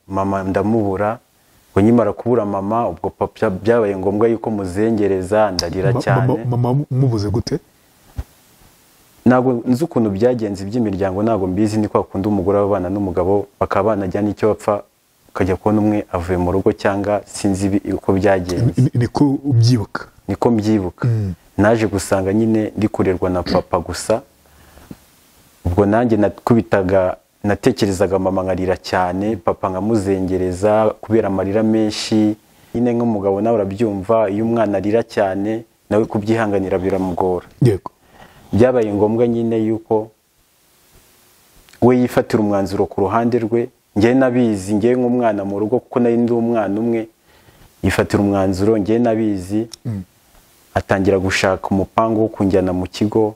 mama ndamubura ngo nyimara kubura mama ubwo papa byabaye ngombwa yuko muzengereza ndarira cyane mama mubuze gute ntabwo nzi ukuntu byagenze iby'imiryango ntabwo mbizi ni kwa kundi umugore w'abana n'umugabo bakaba banajya n'icyo bapfa ukajya kubona umwe avuye mu rugo cyangwa sinzi ibi- uko byagenze niko ubyibuka niko mbyibuka naje gusanga nyine ndi kurerwa na papa gusa ubwo nanjye nakubitaga natekerezaga mama nkarira cyane papa nkamuzengereza kubera amarira menshi nyine nk'umugabo nawe urabyumva iyo umwana arira cyane nawe kubyihanganira biramugora yego byabaye ngombwa nyine yuko we yifatira umwanzuro ku ruhande rwe njye nabizi njye nk'umwana mu rugo kuko nari ndi umwana umwe yifatira umwanzuro njye nabizi atangira gushaka umupangu wo kunjyana mu kigo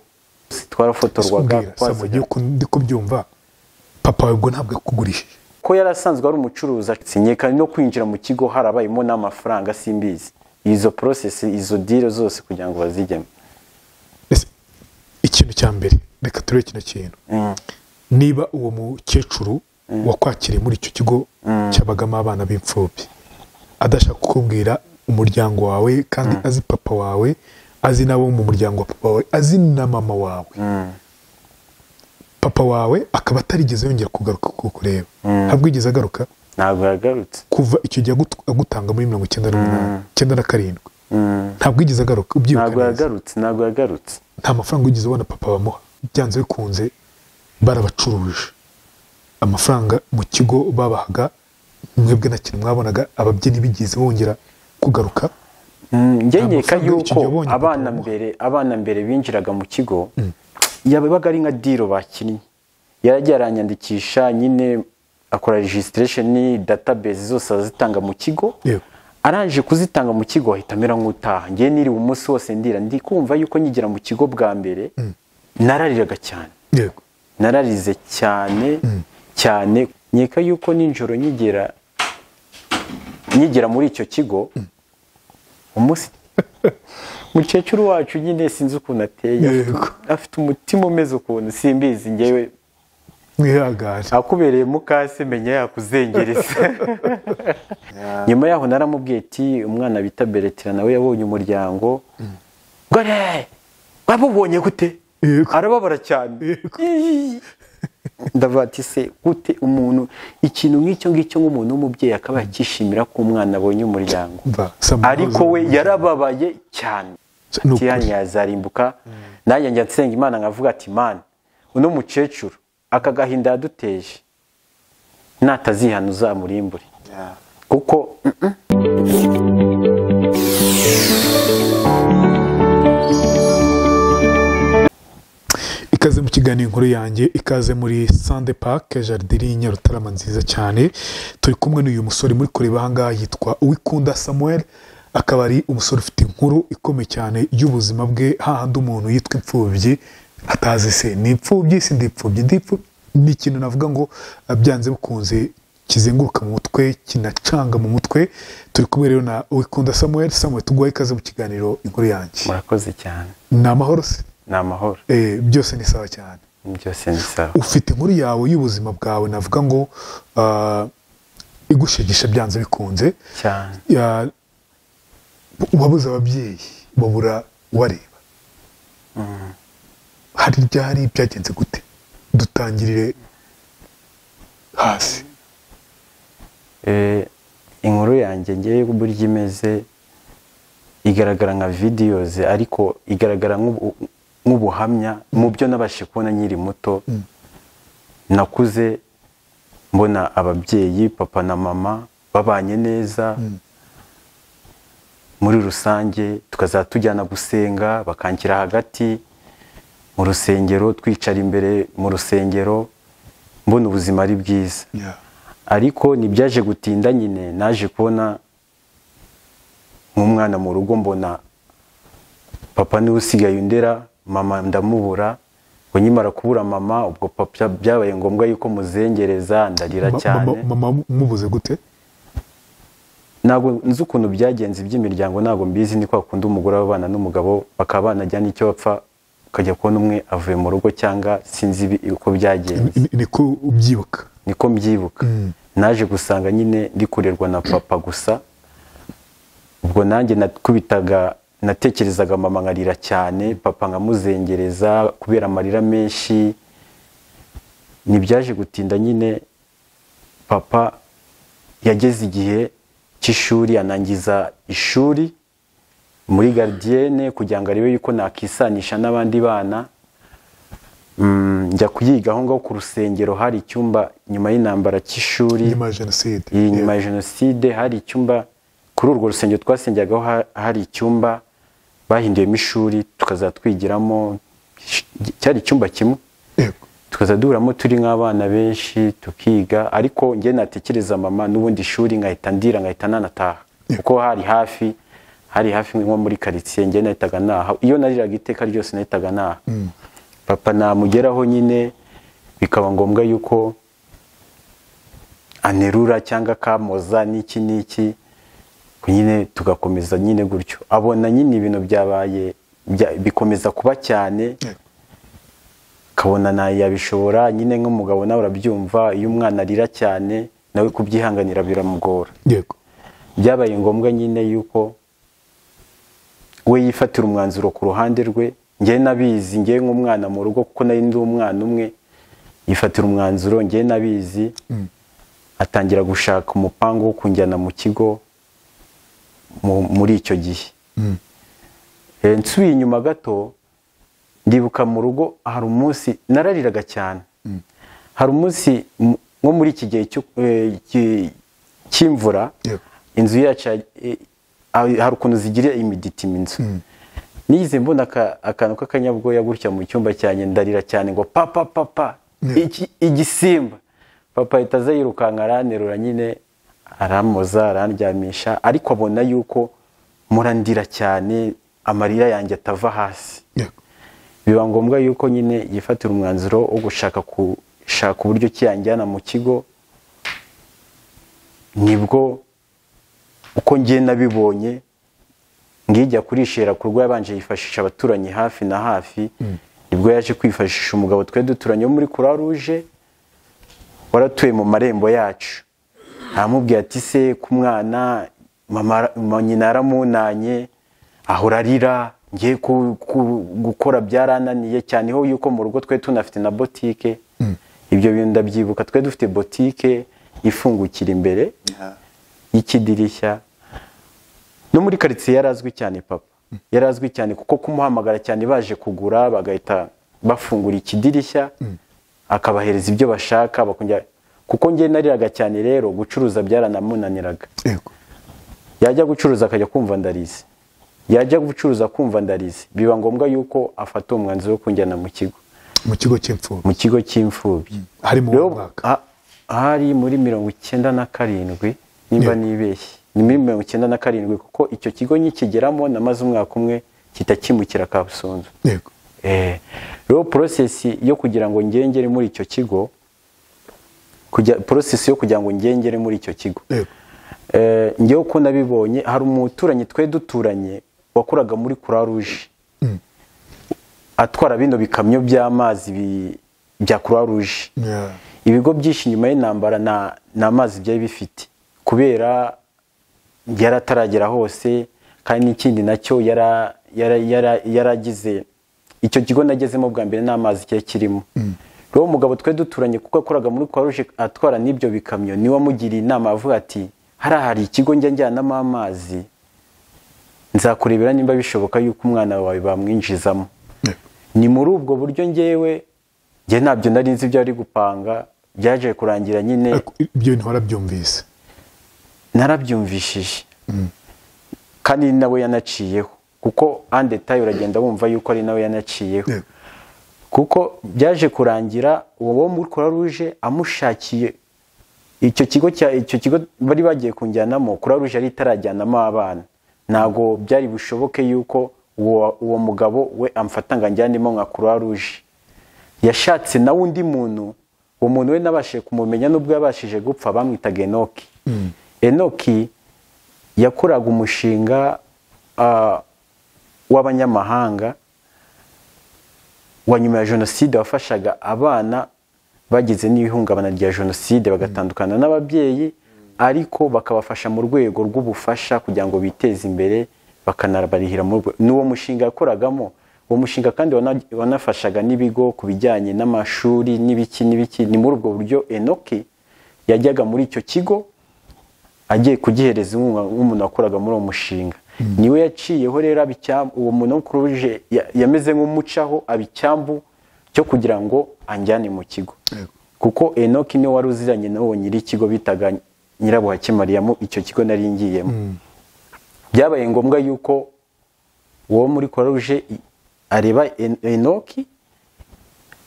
twarafotorwaga Sikubwira, Samu, twasigaye- ngiye ku- ndi kubyumva papa wawe ubwo ntabwo yakugurishije ko yari asanzwe ari umucuruzi sinyeka no kwinjira mu kigo harabayemo n'amafaranga simbizi izo porosesi izo dire zose kugira ngo bazijyemo Ese, ikintu cya mbere reka turebe kino kintu niba uwo mukecuru wakwakiriye muri icyo kigo cyabagamo abana b'imfubyi adashaka kukubwira umuryango wawe kandi azi papa wawe azi n'abo mu muryango wa papa wawe azi na mama wawe papa wawe akaba atarigeze yongera kugaruka kukureba ntabwo yigeze agaruka ntabwo yagarutse kuva icyo gihe agut- agutanga muri mirongo icyenda n'umunani icyenda na karindwi ntabwo yigeze agaruka ntabwo ubyibuka neza yagarutse ntabwo yagarutse nta mafaranga wigeze ubona papa bamuha byanze bikunze barabacuruje amafaranga mu kigo babahaga mwebwe na kintu mwabonaga ababyinnyi bigeze bongera kugaruka Mm, njye Ntabwo nkeka usanga iki yuko gihe abonye abana papa mbere abana mbere binjiraga mu kigo yabaga ari nka diro bakinnye yaragiye aranyandikisha nyine akora registration database zose azitanga mu kigo Yego. arangije kuzitanga mu kigo ahita amera nk'utaha ngewe niriwe umunsi wose ndira ndi kumva yuko nyigira mu kigo bwa mbere narariraga cyane yego nararize cyane cyane nkeka yuko nijoro nyigera nyigera muri icyo kigo umunsi mukecuru wacu nyine sinzi ukuntu ateye Yego. afite umutima umeze ukuntu simbizi ngewe mwihangane akubereye mukase menya yakuzengereza nyuma yaho naramubwiye ati umwana bita beretira nawe yabonye umuryango gore wabubonye gute Yego. arababara cyane Ii. ndavuga ati se gute umuntu ikintu nk'icyo ngicyo nk'umuntu w'umubyeyi akaba yakishimira ko umwana abonye umuryango Mva, Samu, ariko we yarababaye cyane Ni ati ukuri. yani yazarimbuka nanjye njya nsenga imana nkavuga ati mana uno mukecuru aka gahinda yaduteje natazihana uzamurimbure kuko mm-mm. ikaze mu kiganiro inkuru yanjye ikaze muri sande pake jaride iri i nyarutarama nziza cyane turi kumwe n'uyu musore muri kureba ahangaha yitwa uwikunda samuel akaba ari umusore ufite inkuru ikomeye cyane y'ubuzima bwe hahandi umuntu yitwa imfubyi atazi se ni imfubyi si ndi imfubyi ndi imfubyi ni ikintu navuga ngo ah, byanze bikunze kizenguruka mu mutwe kinacanga mu mutwe turi kumwe rero na uwikunda samuel samuel tuguhaye ikaze mu kiganiro inkuru yanjye murakoze cyane ni amahoro se ni amahoro Eh, byose ni sawa cyane byose ni sawa ufite inkuru yawe y'ubuzima bwawe navuga ngo ah, igushegesha byanze bikunze cyane Ya- wabuze ababyeyi babura ubareba hari ryari byagenze gute dutangirire hasi Eh, inkuru yanjye ngewe burya imeze igaragara nka vidiyoze ariko igaragara nk'ubu- nk'ubuhamya mu byo nabashije kubona nkiri muto nakuze mbona ababyeyi papa na mama babanye neza muri rusange tukazajya tujyana gusenga bakanshyira hagati mu rusengero twicara imbere mu rusengero mbona ubuzima ari bwiza Ya. ariko ntibyaje gutinda nyine naje kubona nk'umwana mu rugo mbona papa niwe usigaye undera mama ndamubura ngo nyimara kubura mama ubwo papa byabaye ngombwa yuko muzengereza ndarira Ma- cyane mama- mama mubuze gute ntabwo nzi ukuntu byagenze iby'imiryango ntabwo mbizi ni kwa kundi umugore w'abana n'umugabo bakaba banajya n'icyo bapfa ukajya kubona umwe avuye mu rugo cyangwa sinzi ibi- uko byagenze niko ubyibuka niko mbyibuka naje gusanga nyine ndikorerwa na papa gusa ubwo nanjye nakubitaga natekerezaga mama nkarira cyane papa nkamuzengereza kubera amarira menshi ntibyaje gutinda nyine papa yageze igihe cy'ishuri anangiza ishuri muri garidiyene kugira ngo arebe yuko nakisanisha n'abandi bana njya kuyiga aho ngaho ku rusengero hari icyumba nyuma y'intambara cy'ishuri nyuma ya jenoside nyuma ya jenoside hari icyumba kuri urwo rusengero twasengeragaho hari icyumba bahinduyemo ishuri tukazatwigiramo cyari icyumba kimwe tukaza duhuramo turi nk'abana benshi tukiga ariko njye natekereza mama n'ubundi ishuri nkahita ndira nkahita nanataha kuko hari hafi hari hafi nko muri karitsiye njye nahitaga naha iyo nariraga iteka ryose nahitaga naha papa namugeraho nyine bikaba ngombwa yuko anerura cyangwa akamoza n'iki n'iki nyine tugakomeza nyine gutyo abona nyine ibintu byabaye bikomeza kuba cyane kabona nawe yabishobora nyine nk'umugabo nawe urabyumva iyo umwana arira cyane nawe kubyihanganira biramugora byabaye ngombwa nyine yuko we yifatira umwanzuro ku ruhande rwe ngewe nabizi ngewe nk'umwana mu rugo kuko nari ndi umwana umwe yifatira umwanzuro ngewe nabizi atangira gushaka umupangu wo kunjyana mu kigo muri icyo gihe nsubiye inyuma gato ndibuka mu rugo hari umunsi narariraga cyane hari umunsi nko muri iki gihe cy'imvura inzu yacu hari ukuntu zigira imiditima inzu nize mbona akantu k'akanyabwoya gutya mu cyumba cyanjye ndarira cyane ngo papa papa igisimba papa ahita aza yirukanka aranerura nyine aramoza arandyamisha ariko abona yuko murandira cyane amarira yanjye atava hasi biba ngombwa yuko nyine yifatira umwanzuro wo gushaka gushaka uburyo ki yanjyana mu kigo nibwo uko ngiye nabibonye ngijya kurishera ku rwo yabanje yifashisha abaturanyi hafi na hafi nibwo yaje kwifashisha umugabo twari duturanye wo muri croix rouge waratuye mu marembo yacu aramubwira ati se ku mwana nyina yaramunanye ahora arira ngiye gukora byarananiye cyane ho yuko mu rugo twe tunafite na botike ibyo bintu ndabyibuka twe dufite botike ifungukira imbere y'ikidirishya no muri karitsiye yari azwi cyane papa yari azwi cyane kuko kumuhamagara cyane baje kugura bagahita bafungura ikidirishya akabahereza ibyo bashaka bakongera kuko njye nariraga cyane rero gucuruza byaranamunaniraga yajya gucuruza akajya kumva ndarize yajya gucuruza kumva ndarize biba ngombwa yuko afata umwanzuro wo kunjyana mu kigo mu kigo cy'imfubyi mu kigo cy'imfubyi hari mu mwaka hari muri mirongo icyenda na karindwi nimba nibeshye ni muri mirongo icyenda na karindwi kuko icyo kigo nyikigeramo namaze umwaka umwe kita kimukira kabusunzu rero porosesi yo kugira ngo ngengere muri icyo kigo porosesi yo kugira ngo ngengere muri icyo kigo ngewe uko nabibonye hari umuturanyi twe duturanye wakoraga muri croix rouge atwara bino bikamyo by'amazi bya croix rouge ibigo byinshi nyuma y'intambara ni amazi byari bifite kubera yari ataragera hose kandi n'ikindi nacyo yaragize icyo kigo nagezemo bwa mbere n'amazi cyari kirimo rero umugabo twe duturanye kuko yakoraga muri croix atwara n'ibyo bikamyo niwe amugiriye inama avuga ati hari hari ikigo njya njyanamo amazi nzakurebera nimba bishoboka yuko umwana wawe bamwinjizamo ni muri ubwo buryo ngewe njye ntabyo nari nzi ibyo ari gupanga byaje kurangira nyine ibyo bintu warabyumvise narabyumvishije kandi nawe yanaciyeho kuko andetaye uragenda wumva yuko ari nawe yanaciyeho kuko byaje kurangira uwo wo muri croix rouge amushakiye icyo kigo icyo kigo bari bagiye kunjyanamo croix rouge yari itarajyanamo abana ntabwo byari bushoboke yuko uwo mugabo we amfata ngo anjyanemo nka croix rouge yashatse nawe undi muntu uwo muntu we nabashije kumumenya n'ubwo yabashije gupfa bamwitaga enoki enoki yakoraga umushinga w'abanyamahanga wa nyuma ya jenoside wafashaga abana bagize n'ihungabana rya jenoside bagatandukana n'ababyeyi ariko bakabafasha mu rwego rw'ubufasha kugira ngo biteze imbere bakanabarihira mu rwe- n'uwo mushinga yakoragamo uwo mushinga kandi wana- wanafashaga n'ibigo ku bijyanye n'amashuri n'ibiki n'ibiki ni muri ubwo buryo enoki yajyaga muri icyo kigo agiye kugihereza inkunga nk'umuntu wakoraga muri uwo mushinga niwe yaciyeho rero aba icyambu- uwo muntu w'umukuruje ya- yameze nk'umucaho aba icyambu cyo kugira ngo anjyane mu kigo Yego. kuko enoki niwe wari uziranye n'uwo nyiri ikigo bitaga nyirabuhake mariyamo icyo kigo nari ngiyemo byabaye ngombwa yuko uwo muri croix areba En- enoki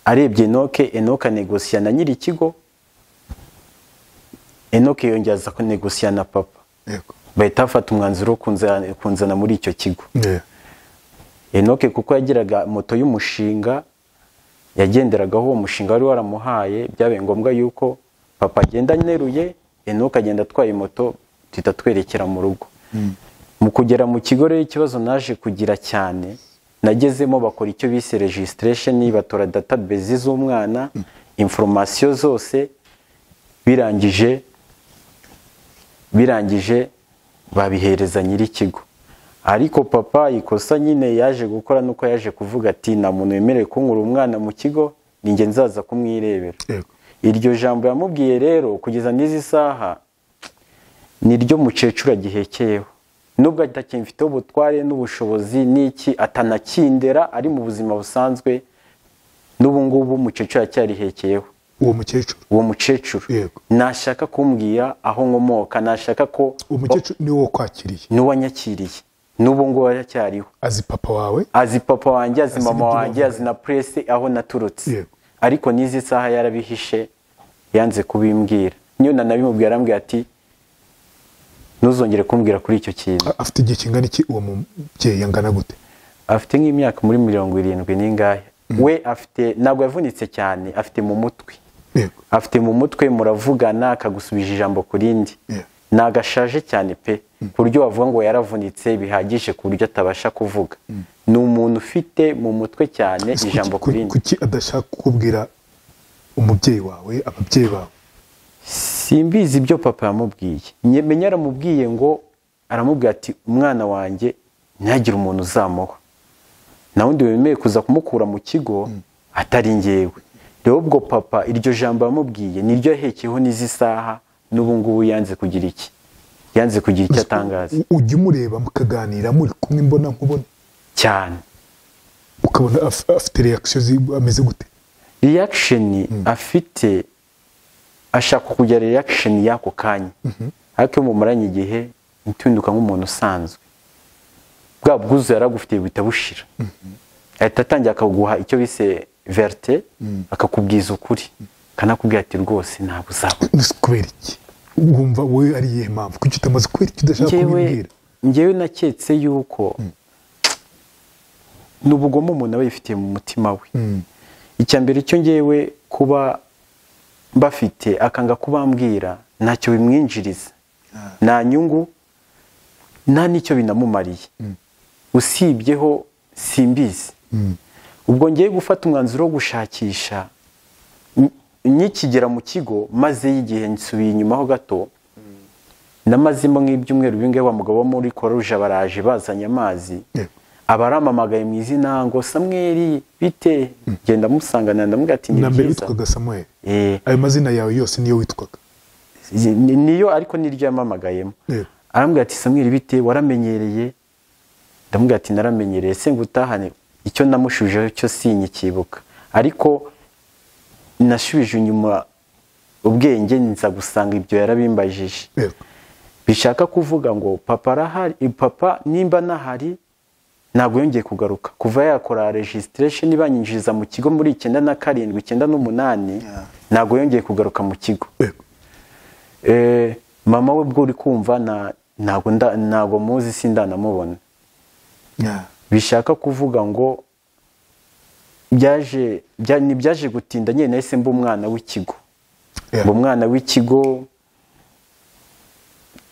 arebye enoke enoke anegosiya na nyiri ikigo enoke yongeza kunegosiya na papa Yego. bahita bafata umwanzuro wo kunzana- kunzana muri icyo kigo Yeah. enoke kuko yagiraga moto y'umushinga yagenderagaho uwo mushinga wari waramuhaye byabaye ngombwa yuko papa agenda aneruye enoke agenda atwaye moto duhita twerekera mu rugo mu kugera mu kigo rero ikibazo naje kugira cyane nagezemo bakora icyo bise registration batora database z'umwana information zose birangije birangije babihereza nyir'ikigo ariko papa ikosa nyine yaje gukora nuko yaje kuvuga ati nta muntu wemerewe kunkura umwana mu kigo ninjye nzaza kumwirebera Yego. iryo jambo yamubwiye rero kugeza n'izi saha niryo mukecuru agihekeyeho nubwo atacyimfiteho ubutware n'ubushobozi n'iki atanakindera ari mu buzima busanzwe n'ubu ngubu umukecuru aracyarihekeyeho uwo mukecuru uwo mukecuru Yego. nashaka kumbwira aho nkomoka nashaka ko uwo mukecuru niwe wakwakiriye n'uwanyakiriye n'ubu ngubu aracyariho azi papa wawe azi papa wanjye azi Azi mama n'ibyo wanjye azi na purese aho naturutse Yego. ariko n'izi saha yarabihishe yanze kubimbwira niyo nanabimubwira arambwira ati ntuzongere kumbwira kuri icyo kintu A- afite igihe kingana iki uwo mubyeyi angana gute afite nk'imyaka muri mirongo irindwi n'ingahe we afite ntabwo yavunitse cyane afite mu mutwe Yego. afite mu mutwe muravugana akagusubije ijambo ku rindi Yeah. nagashaje cyane pe ku buryo wavuga ngo yaravunitse bihagije ku buryo atabasha kuvuga ni umuntu ufite mu mutwe cyane Ese kuki- ijambo ku ku- rindi kuki adashaka kukubwira umubyeyi wawe ababyeyi bawe simbizi ibyo papa yamubwiye Nye- menya yaramubwiye ngo aramubwira ati umwana wanjye ntihagire umuntu uzamuha nta wundi wemeye kuza kumukura mu kigo atari ngewe rero ubwo papa iryo jambo yamubwiye niryo yahekeyeho n'izi saha n'ubu ngubu yanze kugira iki yanze kugira icyo atangaza U- ujya umureba mukaganira muri kumwe mbona nkubona cyane ukabona af- afite reakisiyo ameze gute reaction afite ashaka kugira reaction y'ako kanya ariko iyo mumuranye igihe ntiwinduka nk'umuntu usanzwe bwa bwuzu yari agufitiye buhita bushira ahita atangira akaguha icyo bise verite akakubwiza ukuri akanakubwira ati rwose ntabwo uzabona Ese kubera iki wumva wowe ari iyihe mpamvu kuki utamaze kubera iki udashaka ngewe kumbwira ngewe naketse yuko ni ubugome umuntu aba yifitiye mu mutima we icya mbere cyo ngewe kuba bafite akanga kubambwira ntacyo bimwinjiriza nta nyungu nta n'icyo binamumariye usibyeho simbizi ubwo ngiye gufata umwanzuro wo gushakisha n- nkikigera mu kigo maze y'igihe nsubiye inyuma ho gato namazemo nk'ibyumweru bimwe wa mugabo wo muri koruje baraje bazanye amazi Yego. abaramamagaye mu izina ngo samweri bite genda musangana ndamubwira ati ni na mbere byiza witwaga samuel Eh, ayo mazina yawe yose niyo witwaga ni- niyo ariko niryo yamamagayemo Yego. arambwira ati samweri bite waramenyereye ndamubwira ati naramenyereye se ngo utahane icyo namushujeho cyo sinyikibuka ariko nashubije inyuma ubwenge nza gusanga ibyo yarabimbajije Yego. bishaka kuvuga ngo papa arahari papa nimba nahari ntabwo yongeye kugaruka kuva yakora registration ibanyinjiriza mu kigo muri icyenda na karindwi icyenda n'umunani ntabwo yongeye kugaruka mu kigo Yego. Eh, mama we bwo uri kumva na- ntabwo nda- ntabwo muzi sindanamubona Yeah. bishaka kuvuga ngo byaje bya- ntibyaje gutinda nyine nahise mba umwana w'ikigo Yeah. uwo mwana w'ikigo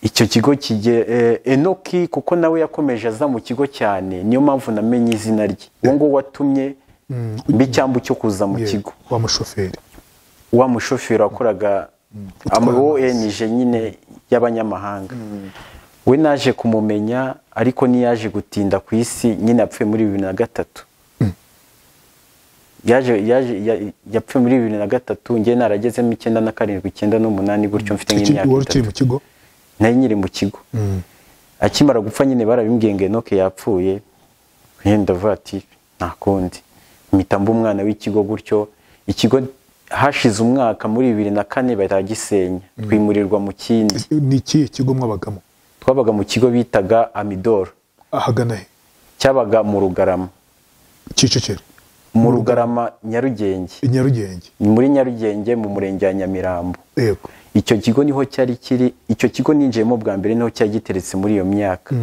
icyo kigo kige eh, enoki kuko nawe yakomeje aza mu kigo cyane niyo mpamvu namenye izina rye uwo nguwo watumye mba icyambu cyo kuza mu Yeah. kigo wa mushoferi wa mushoferi wakoraga amuwenije nyine y'abanyamahanga we naje kumumenya ariko ntiyaje gutinda ku isi nyine yapfuye muri bibiri na gatatu yapfuye muri bibiri na gatatu ngewe naragezemo icyenda na karindwi icyenda n'umunani gutyo mfite nk'imyaka wari ukiri mu kigo nayo nyiri mu kigo akimara gupfa nyine barabimbwiye ngo enoke yapfuye yenda vati nta kundi mpita mba umwana w'ikigo gutyo ikigo hashize umwaka muri bibiri na kane baragisenya twimurirwa mu kindi ni ikihe kigo mwabagamo twabaga mu kigo bitaga amidoro ahagana he cyabaga mu rugarama kicukiro mu rugarama nyarugenge i nyarugenge ni muri nyarugenge mu murenge wa nyamirambo yego icyo kigo niho cyari kiri icyo kigo ninjiyemo bwa mbere niho cyari giteretse muri iyo myaka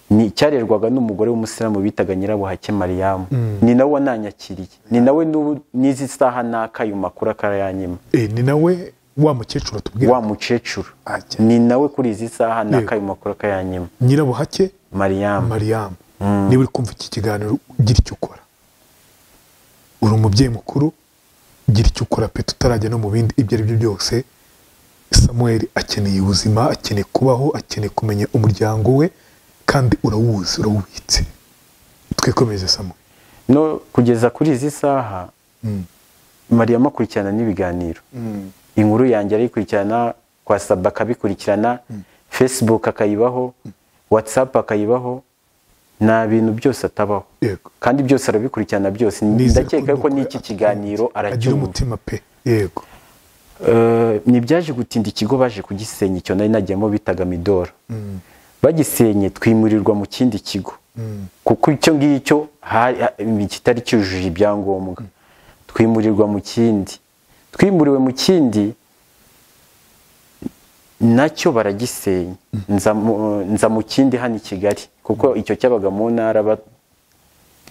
ni cyarerwaga n'umugore w'umusilamu bitaga nyirabuhake mariyamu ni nawe wananyakiriye ni nawe n'ubu n'izi saha n'akayuma kuri akarayanyima Eh, ni nawe wa mukecuru wa atubwira mukecuru Ajya. ni nawe kuri izi saha n'akayuma kuri akayanyima nyirabuhake mariyamu mariyamu niba uri kumva iki kiganiro gira icyo ukora uri umubyeyi mukuru gira icyo ukora pe tutarajya no mu bindi ibyo ari byo byose samuel akeneye ubuzima akeneye kubaho akeneye kumenya umuryango we kandi urawuzi urawubitse twikomeze samuel no kugeza kuri izi saha mariyamu akurikirana n'ibiganiro inkuru yanjye arayikurikirana kwa saba akabikurikirana facebook akayibaho whatsapp akayibaho nta bintu byose atabaho Yego. kandi byose arabikurikirana byose Nizere ndakeka ko dukora- n'iki kiganiro agira aracyumva umutima pe yego Eh, ntibyaje gutinda ikigo baje kugisenya icyo nari nagiyemo bitaga midoro bagisenye twimurirwa mu kindi kigo kuko icyo ngicyo hari- ha- kitari cyujuje ibyangombwa twimurirwa mu kindi twimuriwe mu kindi nacyo baragisenya nza mu- nza mu kindi hano i kigali kuko icyo cyabaga mu ntara ba-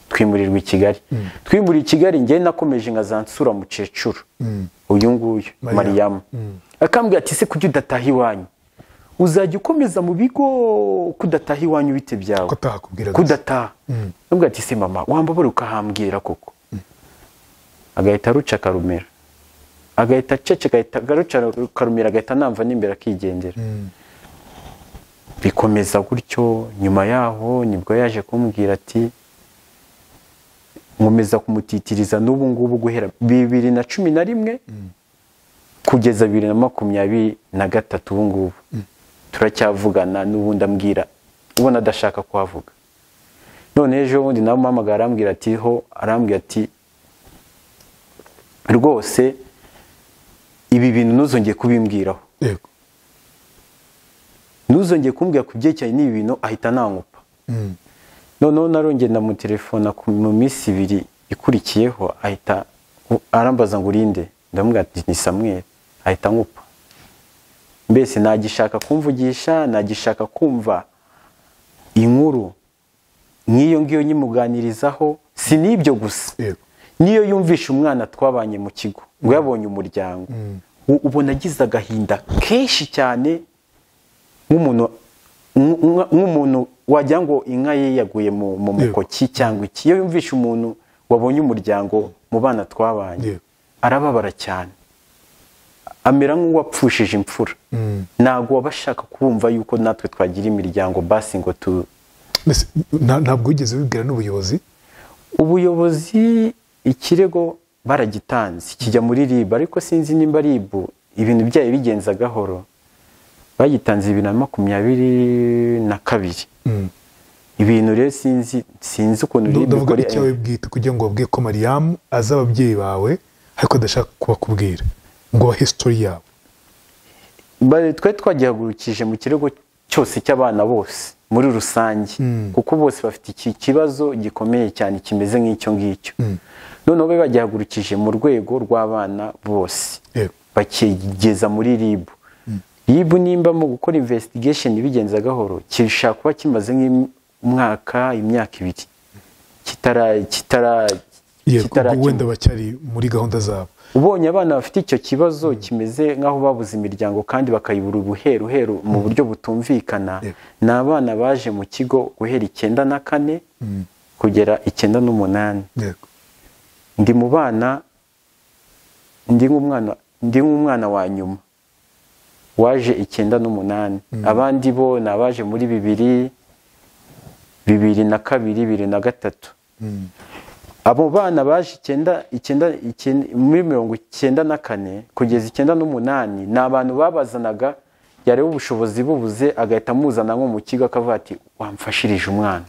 twimurirwa i kigali twimuriye i kigali njye nakomeje nkazansura mukecuru uyu nguyu Mariyamu. mariyamu akambwira ati se kuki udataha iwanyu uzajya ukomeza mu bigo kudataha iwanyu bite byawe ko atakubwira kudataha nubwo ati se mama wambabura ukahambwira koko agahita aruca akarumira agahita acece agahita agaruca akarumira agahita anamva n'imbere akigendera bikomeza gutyo nyuma yaho nibwo yaje kumbwira ati nkomeza kumutitiriza n'ubu ngubu guhera bibiri na cumi na rimwe kugeza bibiri na makumyabiri na gatatu ubu ngubu turacyavugana n'ubundi ambwira ubona adashaka kuhavuga none ejo bundi nawe umpamagara arambwira ati ho arambwira ati rwose ibi bintu ntuzongeye kubimbwiraho yego ntuzongeye kumbwira ku byerekeranye n'ibi bintu ahita nangupa noneho narongeye ndamutelefona ku- mu minsi ibiri ikurikiyeho ahita arambaza ngo urinde ndamubwira ati ni samweri ahita angupa mbese nagishaka kumvugisha nagishaka kumva inkuru nk'iyo ngiyo nyimuganirizaho si n'ibyo gusa Yego. niyo yumvisha umwana twabanye mu kigo ngo yabonye umuryango u- ubona agize agahinda kenshi cyane nk'umuntu nk- nk- nk'umuntu wagira ngo inka ye yaguye mu mu mukoki cyangwa iki iyo yumvisha umuntu wabonye umuryango mu bana twabanye Yego. arababara cyane amera nk'uwapfushije imfura ntabwo waba ashaka kumva yuko natwe twagira imiryango basi ngo tu Mbese nta- ntabwo wigeze wibwira n'ubuyobozi ubuyobozi ikirego baragitanze kijya muri ribu ariko sinzi nimba ribu ibintu byayo bigenza gahoro bagitanze bibiri na makumyabiri na kabiri ibintu rero sinzi sinzi ukuntu Ndu- ribu ndavuga ikora- icyawe bwite kugira ngo babwiye ko mariyamu azi ababyeyi bawe ariko adashaka kubakubwira ngo abahe sitori yabo Ba- twari twagihagurukije mu kirego cyose cy'abana bose muri rusange kuko bose bafite iki kibazo gikomeye cyane kimeze nk'icyo ngicyo noneho be bagihagurukije mu rwego rw'abana bose Yego. bakigeza muri ribu ribu nimba mu gukora investigation bigenza gahoro kirusha kuba kimaze nk'umwaka imyaka ibiri kitara kitara Yego, ubwo kitarakemurwa. wenda bacyari muri gahunda zabo ubonye abana bafite icyo kibazo kimeze nk'aho babuze imiryango kandi bakayibura ubuheruheru mu buryo butumvikana Yego. ni abana baje mu kigo guhera icyenda na kane kugera icyenda n'umunani Yego. ndi mu bana ndi nk'umwana ndi nk'umwana wa nyuma waje icyenda n'umunani abandi bo ni abaje muri bibiri bibiri na kabiri bibiri na gatatu abo bana baje icyenda icyenda icyenda- muri mirongo icyenda na kane kugeza icyenda n'umunani ni abantu babazanaga yareba ubushobozi bubuze agahita amuzana nko mu kigo akavuga ati wamfashirije umwana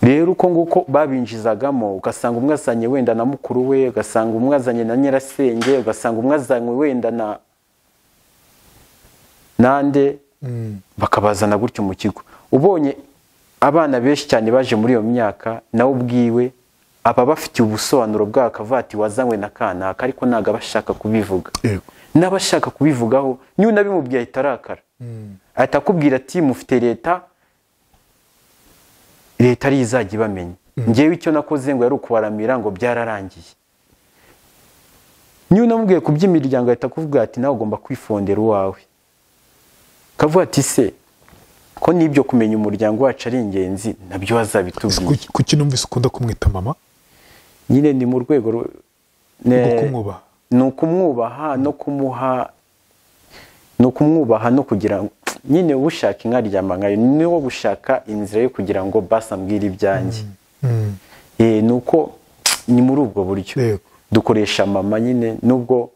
rero uko nguko babinjizagamo ugasanga umwe azanye wenda na mukuru we ugasanga umwe azanye na nyirasenge ugasanga umwe azanye wenda na nande bakabazana gutyo mu kigo ubonye abana benshi cyane baje muri iyo myaka nawe ubwiwe aba bafitiye ubusobanuro bwabo akavuga ati wazanywe na kanaka ariko ntabwo aba ashaka kubivuga Yego. n'abashaka kubivugaho niba unabimubwiye ahita arakara ahita akubwira ati mufite leta leta ariyo izajya ibamenya ngewe icyo nakoze ngo yari ukubaramira ngo byararangiye niba unamubwiye ku by'imiryango ahita akuvuga ati nawe ugomba kwifondera uwawe kavuga ati se ko n'ibyo kumenya umuryango wacu ari ingenzi nabyo wazabitubwira Ku- kuki numvise ukunda kumwita mama nyine ni mu rwego rwo rwo ne- kumwubaha ni ukumwubaha no kumuha ni ukumwubaha no kugira ngo nyine ushaka inka ryamangayo ni wo gushaka inzira yo kugira ngo basi ambwire ibyanjye Mm. Eh, ni uko ni muri ubwo buryo Yego. dukoresha mama nyine nubwo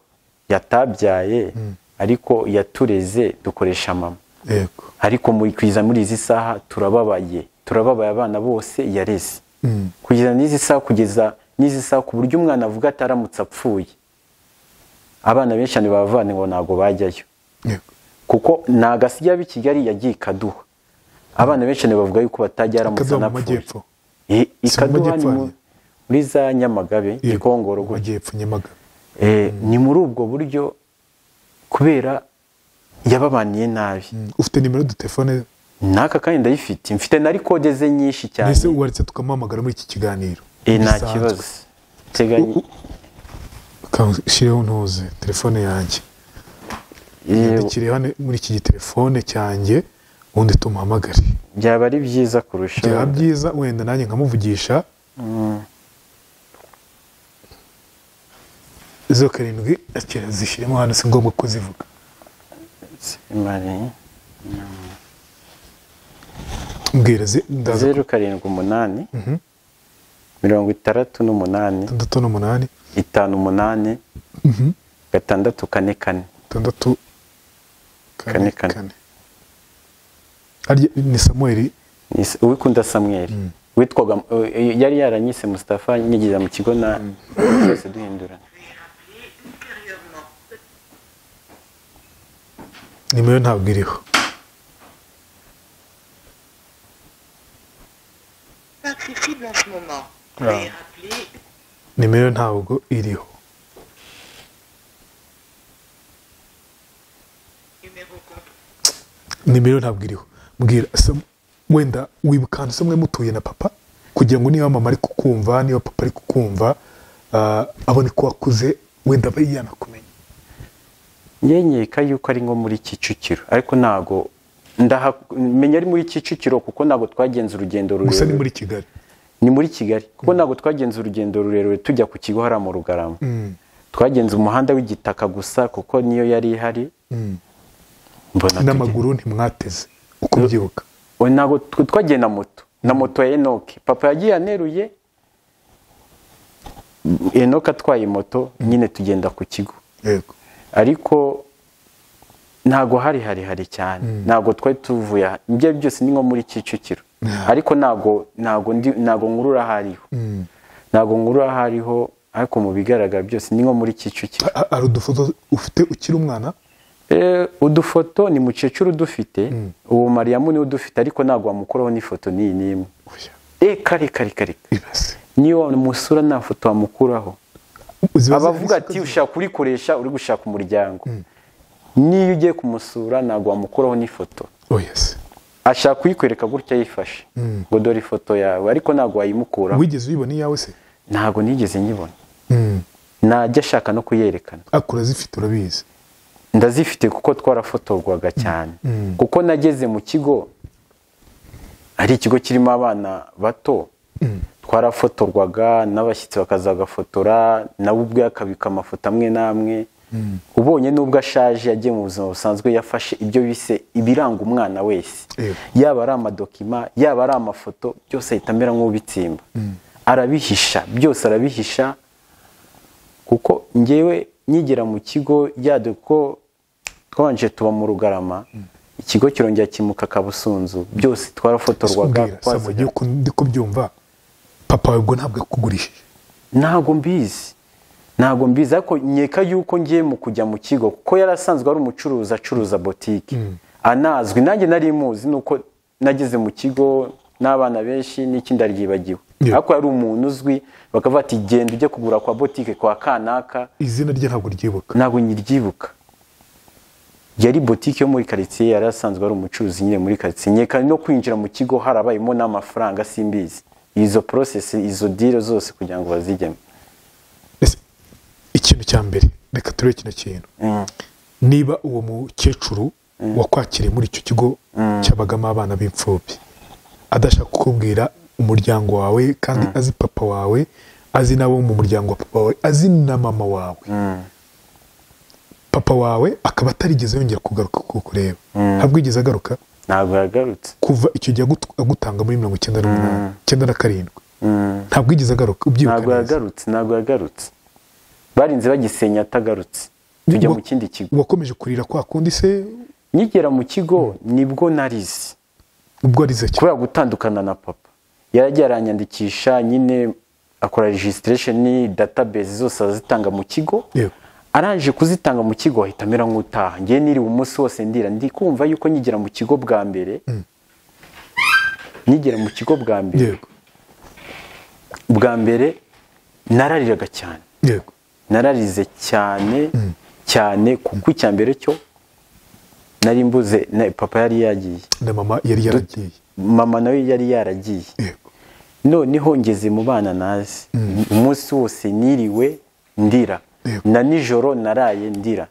yatabyaye ariko yatureze dukoresha mama yego ariko mu kwiza muri izi saha turababaye turababaye abana bose yareze Mm. kugeza n'izi saha kugeza n'izi saha ku buryo umwana avuga ati aramutse apfuye abana benshi cyane bavana ngo ntabwo bajyayo yego kuko ntabwo asigaye aba i kigali yagiye i kaduha abana benshi cyane bavuga yuko batajya aramutse Kaduha mu anapfuye majyepfo. Eh, i Si mu kaduha ni majyepfo mu- hariya? muri za nyamagabe Yego. gikongoro gutya Majyepfo nyamagabe Eh, ni muri ubwo buryo kubera yababaniye nabi Mm. ufite nimero ya telefone n'aka kandi ndayifite mfite na rikode ze nyinshi cyane mbese uwaretse tukamuhamagara muri iki kiganiro Eh, nta Bisanzwe. kibazo teganya shyireho ntuze telefone yanjye Yewe. ndikiri hano muri iki gitelefone cyanjye ubundi tumuhamagare byaba ari byiza kurusha byaba byiza wenda nanjye nkamuvugisha izo karindwi akira zishyiremo hano si ngombwa kuzivuga imari mbwira zi- ndaza zeru karindwi umunani mirongo itandatu n'umunani tandatu n'umunani itanu umunani gatandatu kane kane tandatu Kane, kane. Harya ni samuweli Ni S- uwikunda samweri witwaga eh, yari yaranyise Mustafa nyigiza mu kigo na twese duhindurana nimero ntabwo iriho pas accessible en ce moment. Veuillez rappeler nimero ntabwo iriho numéro compte. nimero ntabwo iriho mbwira Sam- wenda wibuka ahantu se mwe mutuye na papa kugira ngo niba mama ari kukumva niba papa ari kukumva ah, abone ko wakuze wenda aba yanakumenya nyenyeka yuko ari nko muri kicukiro ariko ntago ndaha- menya ari muri kicukiro kuko ntabwo twagenze urugendo gusa ni rurerure muri kigali ni muri kigali kuko ntabwo twagenze urugendo rurerure tujya ku kigo hariya mu rugarama twagenze umuhanda w'igitaka gusa kuko niyo yari ihari mbona n'amaguru ntimwateze uko mbyibuka tugenda. Oya, ntabwo tw- twagiye na moto na moto ya enoke papa yagiye aneruye enoke atwaye moto nyine tugenda ku kigo yego ariko ntabwo hari harihari cyane ntabwo twari tuvuye aha ibyo ari byo byose ni nko muri kicukiro ariko ntabwo ntabwo ndi ntabwo nkurura aho ariho ntabwo nkurura aho ariho ariko mu bigaragara byose ni nko muri kicukiro Ha- ha- hari udufoto ufite ukiri umwana Eh, udufoto ni mukecuru udufite uwo mariyamu niwe udufite ariko ntabwo wamukuraho n'ifoto n'iyi n'imwe Oya, e kare kare kare ibase niyo wamusura nta foto wamukuraho Ziba zihari abavuga isoko ati ziba- ushaka kurikoresha uri gushaka umuryango niyo ugiye kumusura ntabwo wamukuraho n'ifoto Oya se. ashaka kuyikwereka gutya yifashe ngo dore ifoto yawe ariko ntabwo wayimukuraho wigeze uyibona iyawe se ntabwo nigeze nyibona najya ashaka no kuyerekana akura zifite urabizi ndazifite kuko twarafotorwaga cyane kuko nageze mu kigo ari ikigo kirimo abana bato twarafotorwaga n'abashyitsi bakazagafotora nawe ubwe akabika amafoto amwe n'amwe ubonye n'ubwo ashaje yagiye mu buzima busanzwe yafashe ibyo bise ibiranga umwana wese Yego. yaba ari amadokima yaba ari amafoto byose ahita amera nk'ubitsimba arabihisha byose arabihisha kuko ngewe nyigera mu kigo yade ko twabanje tuba mu rugarama ikigo kirongera kimuka kabusunzu byose twarafotorwaga Simbwira, twazajya- Samuel, yuko ndi kubyumva papa wawe ubwo ntabwo yakugurije ntabwo mbizi ntabwo mbizi ariko nkeka yuko ngiye mu kujya mu kigo kuko yari asanzwe ari umucuruzi acuruza botike anazwi nanjye nari muzi nuko nageze mu kigo n'abana benshi n'ikindi ryibagiwe Yeah. ariko yari umuntu uzwi bakavuga ati genda ujye kugura kwa botike kwa kanaka izina rye ntabwo ryibuka ntabwo nyiryibuka yari botike yo muri karitsiye yari asanzwe ari umucuruzi nyine muri karitsiye nkeka no kwinjira mu kigo harabayemo n'amafaranga simbizi izo porosesi izo dire zose kugira ngo bazigeme Ese, ikintu cya mbere reka turebe kino kintu niba uwo mukecuru wakwakiriye muri icyo kigo cyabagamo abana b'imfubyi adashaka kukubwira umuryango wawe kandi azi papa wawe azi n'abo mu muryango wa papa wawe azi na mama wawe papa wawe akaba atarigeze yongera kugaruka kukureba ntabwo yigeze agaruka ntabwo yagarutse kuva icyo gihe agut- agutanga muri mirongo icyenda n'umunani icyenda na karindwi ntabwo yigeze agaruka ntabwo ubyibuka neza yagarutse ntabwo yagarutse barinze bagisenya atagarutse tujya mu Wa- kindi kigo wakomeje kurira kwa kundi se nkigera mu kigo nibwo narize ubwo arize cyane kubera gutandukana na papa yaragiye aranyandikisha nyine akora registration database zose azitanga mu kigo Yego. arangije kuzitanga mu kigo ahita amera nk'utaha ngewe niriwe umunsi wose ndira ndi kumva yuko nkigera mu kigo bwa mbere nkigera mu kigo bwa mbere yego bwa mbere narariraga cyane yego nararize cyane cyane kuko icya mbere cyo nari mbuze na- papa yari yagiye na mama yari yaragiye mama nawe yari yaragiye yego noneho ngeze mu bana nazi umunsi wose niriwe ndira Yego. na nijoro naraye ndira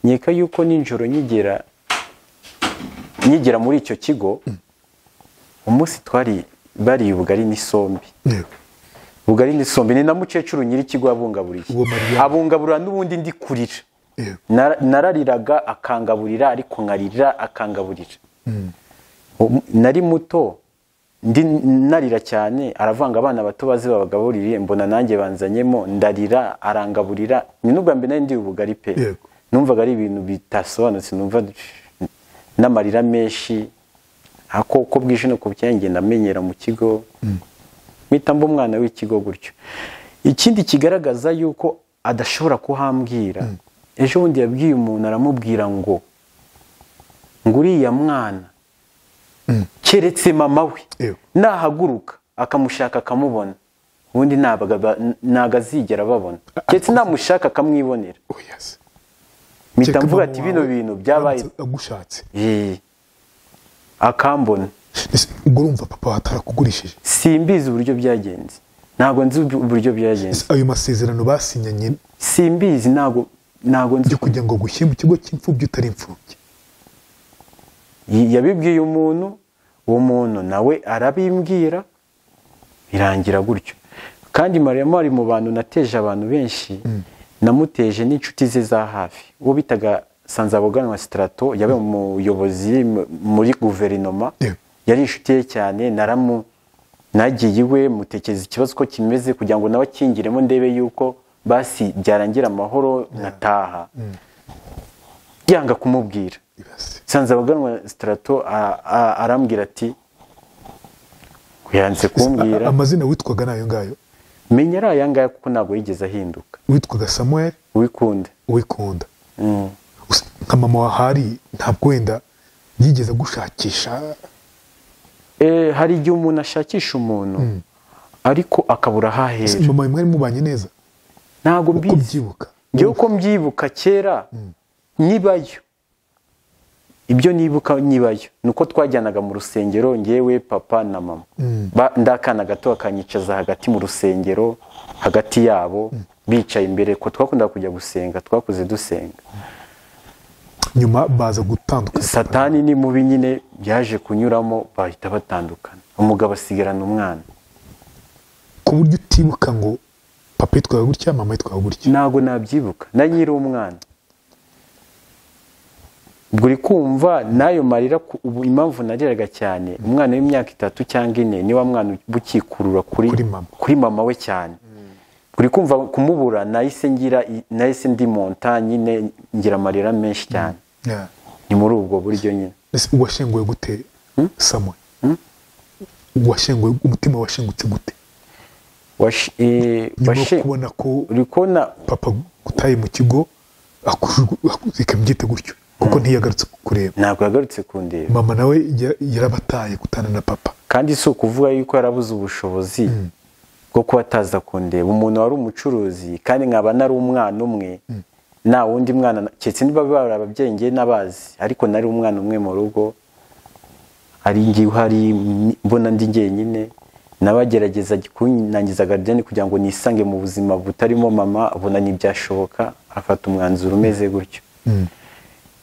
nkeka yuko nijoro nyigera nyigera muri icyo kigo umunsi twari bariye ubugari n'isombe yego ubugari n'isombe ni na mukecuru nyir'ikigo yabungaburiye Uwo Mariya. abungaburira n'ubundi ndi kurira yego Nara- narariraga akangaburira ariko nkarira akangaburira Um, nari muto ndi narira cyane aravanga abana bato bazi babagaburire mbona nanjye banzanyemo ndarira arangaburira ni n'ubwa mbere nari ndi ubugari pe Yego. numvaga ari ibintu bitasobanutse numva n'amarira menshi ako uko bwije nuko bukeye ngenda amenyera mu kigo mpita mba umwana w'ikigo gutyo ikindi kigaragaza yuko adashobora kuhambwira ejo bundi yabwiye umuntu aramubwira ngo ngo uriya mwana keretse mama we Yego. nahaguruka akamushaka akamubona ubundi ntabwo aba- ntabwo azigera ababona keretse namushaka akamwibonera oya se mpita Kereka mvuga mama ati wawe bino bintu byabaye aramutse agushatse Eh, akambona Ese ubwo urumva papa wawe atarakugurishije simbizi uburyo byagenze ntabwo nzi uburyo byagenze Ese ayo masezerano basinyanye simbizi ntabwo ntabwo nzi yo kugira ngo gushyire mu kigo cy'imfubyi utari imfubyi yabibwiye umuntu uwo muntu nawe arabimbwira birangira gutyo kandi mariyamo ari mu bantu nateje abantu benshi namuteje n'inshuti ze za hafi uwo bitaga sanzabuganwa sitarato yabaye umuyobozi mu- muri guverinoma Yego. yari inshuti ye cyane naramu nagiye iwe mutekereza ikibazo uko kimeze kugira ngo nawe akingiremo ndebe yuko basi byarangira amahoro nkataha yanga kumubwira Ibase. nsanzabaganwa sitarato a- a- arambwira ati yanze kumbwira amazina witwaga ni ayo ngayo menya ari aya ngaya kuko ntabwo yigeze ahinduka witwaga samuel wikunde wikunda Gusa nka mama wahari ntabwo wenda yigeze agushakisha Eh, hari igihe umuntu ashakisha umuntu ariko akabura Ese hahera mama wawe mwari mubanye neza ntabwo uko mbizi byibuka ngewe uko mbyibuka kera nyibayo ibyo nibuka nyibayo ni uko twajyanaga mu rusengero ngewe papa na mama Ba- ndakana gato bakanyicaza hagati mu rusengero hagati yabo bicaye imbere ko twakundaga kujya gusenga twakuze dusenga nyuma baza gutandukana satani ni mubi nyine yaje kunyuramo bahita batandukana umugabo asigarana umwana ku buryo utibuka ngo papa yitwaga gutya mama yitwaga gutya ntabwo nabyibuka nayiri umwana ubwo uri kumva n'ayo marira ku- ubu impamvu nariraga cyane umwana w'imyaka itatu cyangwa ine ni wa mwana uba ukikurura kuri, Kuri mama. kuri mama we cyane uri kumva kumubura nahise ngira i- nahise ndi monta nyine ngira amarira menshi cyane Yeah. ni muri ubwo buryo nyine Ese uwashenguwe gute samuwe uwashenguwe umutima washengutse gute Wash- eh, nyuma yo washe- kubona ko uri kubona papa gutaye mu kigo akujugu- aku- ikabyita gutyo kuko ntiyagarutse kukureba ntabwo yagarutse kundeba mama nawe ya- yarabataye gutana na papa kandi si ukuvuga yuko yarabuze ubushobozi bwo kuba ataza kundeba umuntu wari umucuruzi kandi nkaba nari umwana umwe nta wundi mwana keretse niba bari ababyeyi ngewe n'abazi ariko nari umwana umwe mu rugo hari ngiye uhari ni- mbona ndi jyenyine nabagerageza kunangiza garidiyani kugira ngo nisange mu buzima butarimo mama abona ntibyashoboka afata umwanzuro umeze gutyo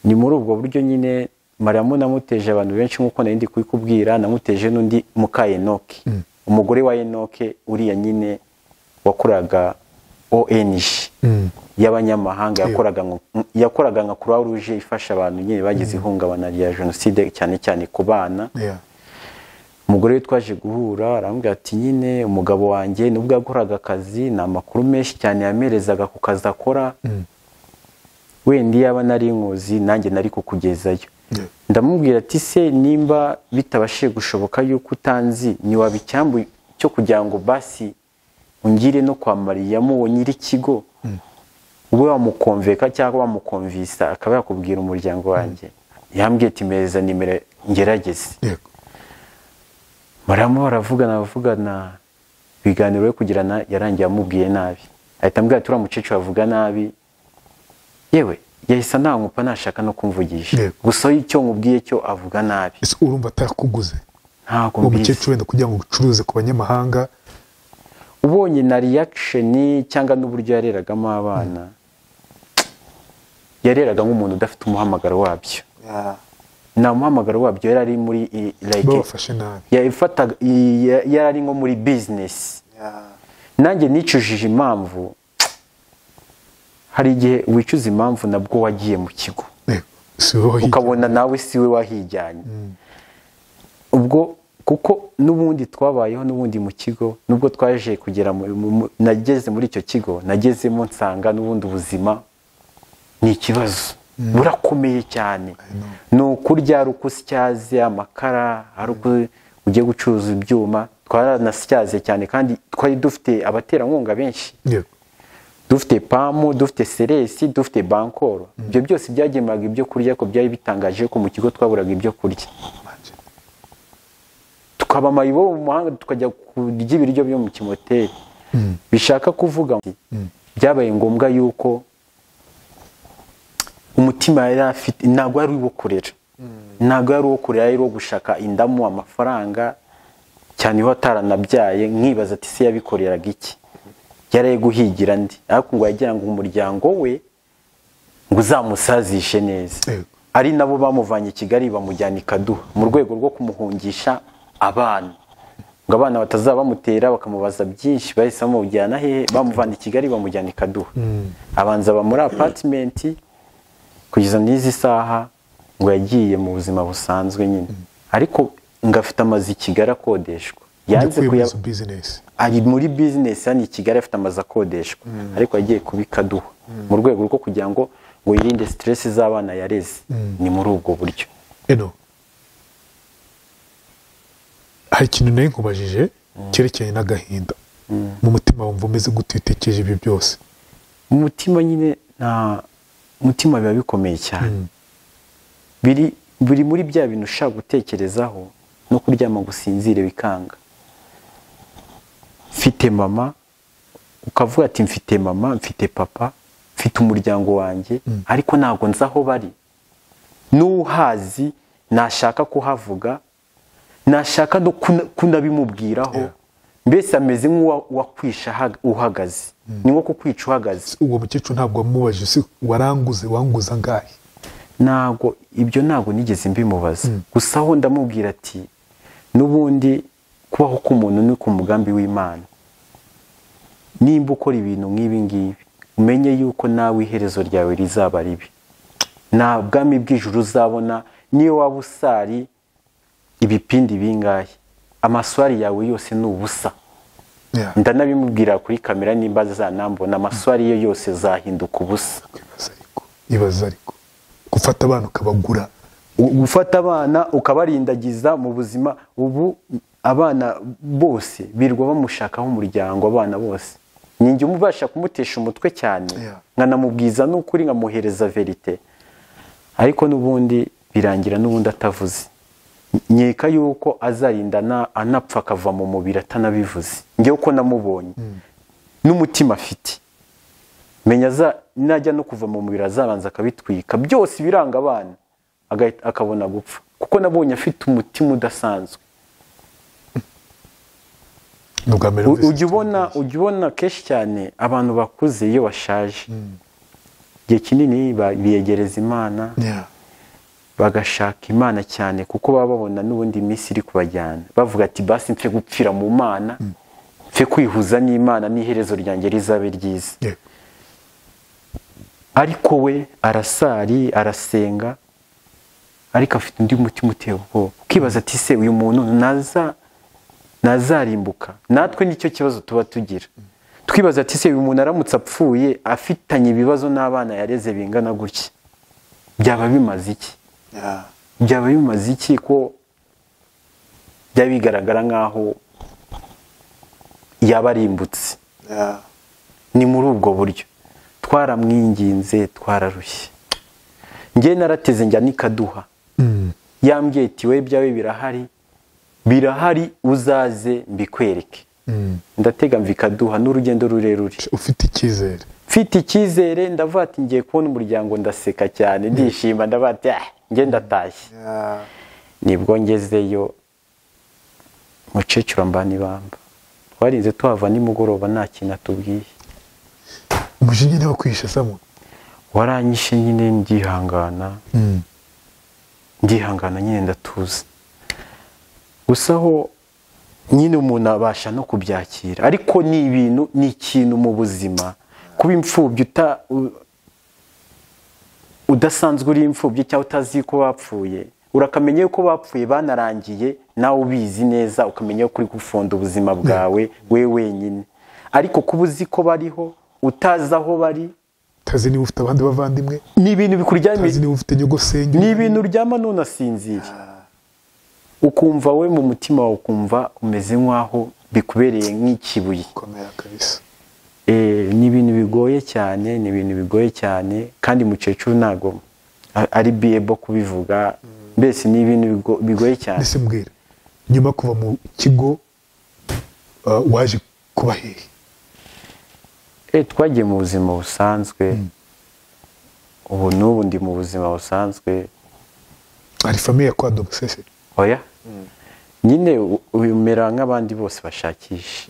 ni muri ubwo buryo nyine mariyamu namuteje abantu benshi nk'uko nari ndi kubikubwira namuteje n'undi muka enoke umugore wa enoke uriya nyine wakoraga ong y'abanyamahanga yakoraga nko- yakoraga nka croix rouge ifasha abantu nyine bagize ihungabana rya jenoside cyane cyane ku bana Yeah. umugore we twaje guhura arambwira ati nyine umugabo wanjye nubwo yakoraga akazi ni amakuru menshi cyane yamerezaga ku kazi akora wenda iyaba nari inkozi nanjye nari kukugezayo Yeah. ndamubwira ati se nimba bitabashije gushoboka yuko utanzi ntiwaba icyambu cyo kugira ngo basi ungire no kwa mariyamu uwo nyir'ikigo ube wamukomveka cyangwa wamukomvisa akaba yakubwira umuryango wanjye yambwiye ati mpereza nimero ngerageze yego baramo baravugana bavugana ibiganiro yo kugirana yarangiye amubwiye nabi ahita ambwira ati uriya mukecuru avuga nabi yewe yahise anankupa nashaka no kumvugisha Yego. gusa iyo icyo nkubwiye cyo avuga nabi ese urumva atakuguze ntabwo uwo mbizi mukecuru wenda kugira ngo ucuruze ku banyamahanga ubonye na reaction cyangwa n'uburyo yareragamo abana yareraga nk'umuntu udafite umuhamagaro wabyo nta muhamagaro wabyo yari ari muri i- like babafashe nabi yafataga i- ya- yari ari nko muri business nanjye nicujije impamvu hari igihe wicuza impamvu nabwo wagiye mu kigo Yego. si wowe wahigiye. ukabona nawe siwe wahijyanye ubwo kuko n'ubundi twabayeho n'ubundi mu kigo nubwo twaje kugera mu- mu- mu- nageze muri icyo kigo nagezemo nsanga n'ubundi ubuzima ni ikibazo burakomeye cyane ni ukurya ari ukusyaze amakara ari uko ugiye gucuruza ibyuma twaranasyaze cyane kandi twari dufite abaterankunga benshi Yego. dufite pamu dufite seresi dufite bankoro ibyo byose byagemuraga ibyo kurya ko byari bitangaje ko mu kigo twaburaga ibyo kurya tukaba amayibo mu mahanga tukajya kurya ibiryo byo mu kimoteri bishaka kuvuga ngo byabaye ngombwa yuko umutima yari afite ntabwo ari uwo kurera ntabwo ari uwo kurera ari uwo gushaka indamu amafaranga cyane iyo ataranabyaye nkibaza ati se yabikoreraga iki yari guhigira ndi ariko ngo yagira ngo umuryango we ngo uzamusazishe neza Yego. ari nabo bamuvanye i kigali bamujyana i kaduha mu rwego rwo kumuhungisha abana ngo abana batazaba bamutera bakamubaza byinshi bahise bamujyana hehe bamuvana i kigali bamujyana i kaduha abanza aba muri apatimenti kugeza n'izi saha ngo yagiye mu buzima busanzwe nyine ariko ngo afite amazu i kigali akodeshwa yanze yakuye muri kuya izo bizinesi ari muri bizinesi hano i Kigali afite amazu akodeshwa ariko yagiye kubikaduha mu rwego rwo kugira ngo ngo yirinde siteresi z'abana yareze ni muri ubwo buryo eno hari ikintu nawe nkubajije cyerekeranye n'agahinda mu mutima wumva umeze gute iyo utekereje ibyo byose mu mutima nyine nta umutima biba bikomeye cyane biri biri muri bya bintu ushaka gutekerezaho no kuryama ngo usinzire bikanga mfite mama ukavuga ati mfite mama mfite papa mfite umuryango wanjye ariko ntabwo nzi aho bari n'uhazi nashaka kuhavuga nashaka no kuna- kunabimubwiraho mbese ameze nk'uwakwisha uhagaze ni nko kukwica uhagaze uwo mukecuru ntabwo wamubajije si waranguze wanguze angahe ntabwo ibyo ntabwo nigeze mbimubaza gusa aho ndamubwira ati n'ubundi kubaho k'umuntu ni ku mugambi w'imana nimba ukora ibintu nk'ibi ngibi umenye yuko nawe iherezo ryawe rizaba ribi nta bwami bw'ijuru uzabona niyo waba usari ibipindi bingahe amaswari yawe yose ni ubusa Yeah. ndanabimubwira kuri kamera nimba zanambona amaswari ye yose zahinduka ubusa Ibaze ariko ibaze ariko gufata abana ukabagura U- gufata abana ukabarindagiza mu buzima ubu abana bose birirwa bamushakaho umuryango abana bose ninjye umubasha kumutesha umutwe cyane Yeah. nkanamubwiza n'ukuri nkamuhereza verite ariko n'ubundi birangira n'ubundi atavuze nkeka yuko azarinda ana- anapfa akava mu mubiri atanabivuze ngewe uko namubonye n'umutima afite menya za najya no kuva mu mubiri azabanza akabitwika byose ibiranga abana agahita- akabona gupfa kuko nabonye afite umutima udasanzwe ni ubwa mbere U- numvise ujya ubona ujya ubona kenshi cyane abantu bakuze iyo bashaje igihe kinini ba- biyegereza imana Yeah. bagashaka imana cyane kuko baba babona n'ubundi iminsi iri kubajyana bavuga ati basi mfe gupfira mu mana mfe kwihuza n'imana n'iherezo ryanjye rizabe ryiza Yeah. ariko we arasari arasenga ariko afite undi mutima uteye ubwoba ukibaza ati se uyu muntu naza nazarimbuka natwe nicyo kibazo tuba tugira twibaza ati se uyu muntu aramutse apfuye afitanye ibibazo n'abana yareze bingana gutya byaba bimaze iki Yeah. byaba bimaze iki ko byaba bigaragara nk'aho yaba arimbutse Yeah. ni muri ubwo buryo twaramwinginze twararushye njye narateze njya n'ikaduha Mm. yambwiye iti we byawe birahari birahari uzaze mbikwereke Mm. ndatega mva ikaduha n'urugendo rurerure ufite icyizere mfite icyizere ndavuga ati ngiye kubona umuryango ndaseka cyane ndishima ndavuga ati ah njye ndatashye nibwo ngezeyo mukecuru ambana ibamba twarinze tuhava nimugoroba nta kintu atubwiye umujinya niwo kwishe samo waranyishe nyine ndihangana Mm. ndihangana nyine ndatuza gusa aho nyine umuntu abasha no kubyakira ariko ni ibintu ni ikintu mu buzima kuba imfubyi uta- u- udasanzwe uri imfubyi cyangwa utazi ko bapfuye urakamenya yuko bapfuye banarangiye nawe ubizi neza ukamenya ko uri gufunda ubuzima bwawe we wenyine ariko kuba uzi ko bariho utazi aho bari utazi niba ufite abandi bavandimwe ni ibintu bikuryamiye utazi niba ufite nyogosenge ni ibintu uryama nunasinzira ukumva we mu mutima wawe ukumva umeze nk'aho bikubereye nk'ikibuye komera kabisa Eh, ni ibintu bigoye cyane ni ibintu bigoye cyane kandi mukecuru ntabwo a- ari biyebo kubivuga mbese ni ibintu bigo- bigoye cyane ndetse mbwira nyuma yo kuva mu kigo uh, waje kuba hehe Eh, twagiye mu buzima busanzwe ubu n'ubu ndi mu buzima busanzwe hari famiye ya kwa domusese oya nyine u- umera nk'abandi bose bashakisha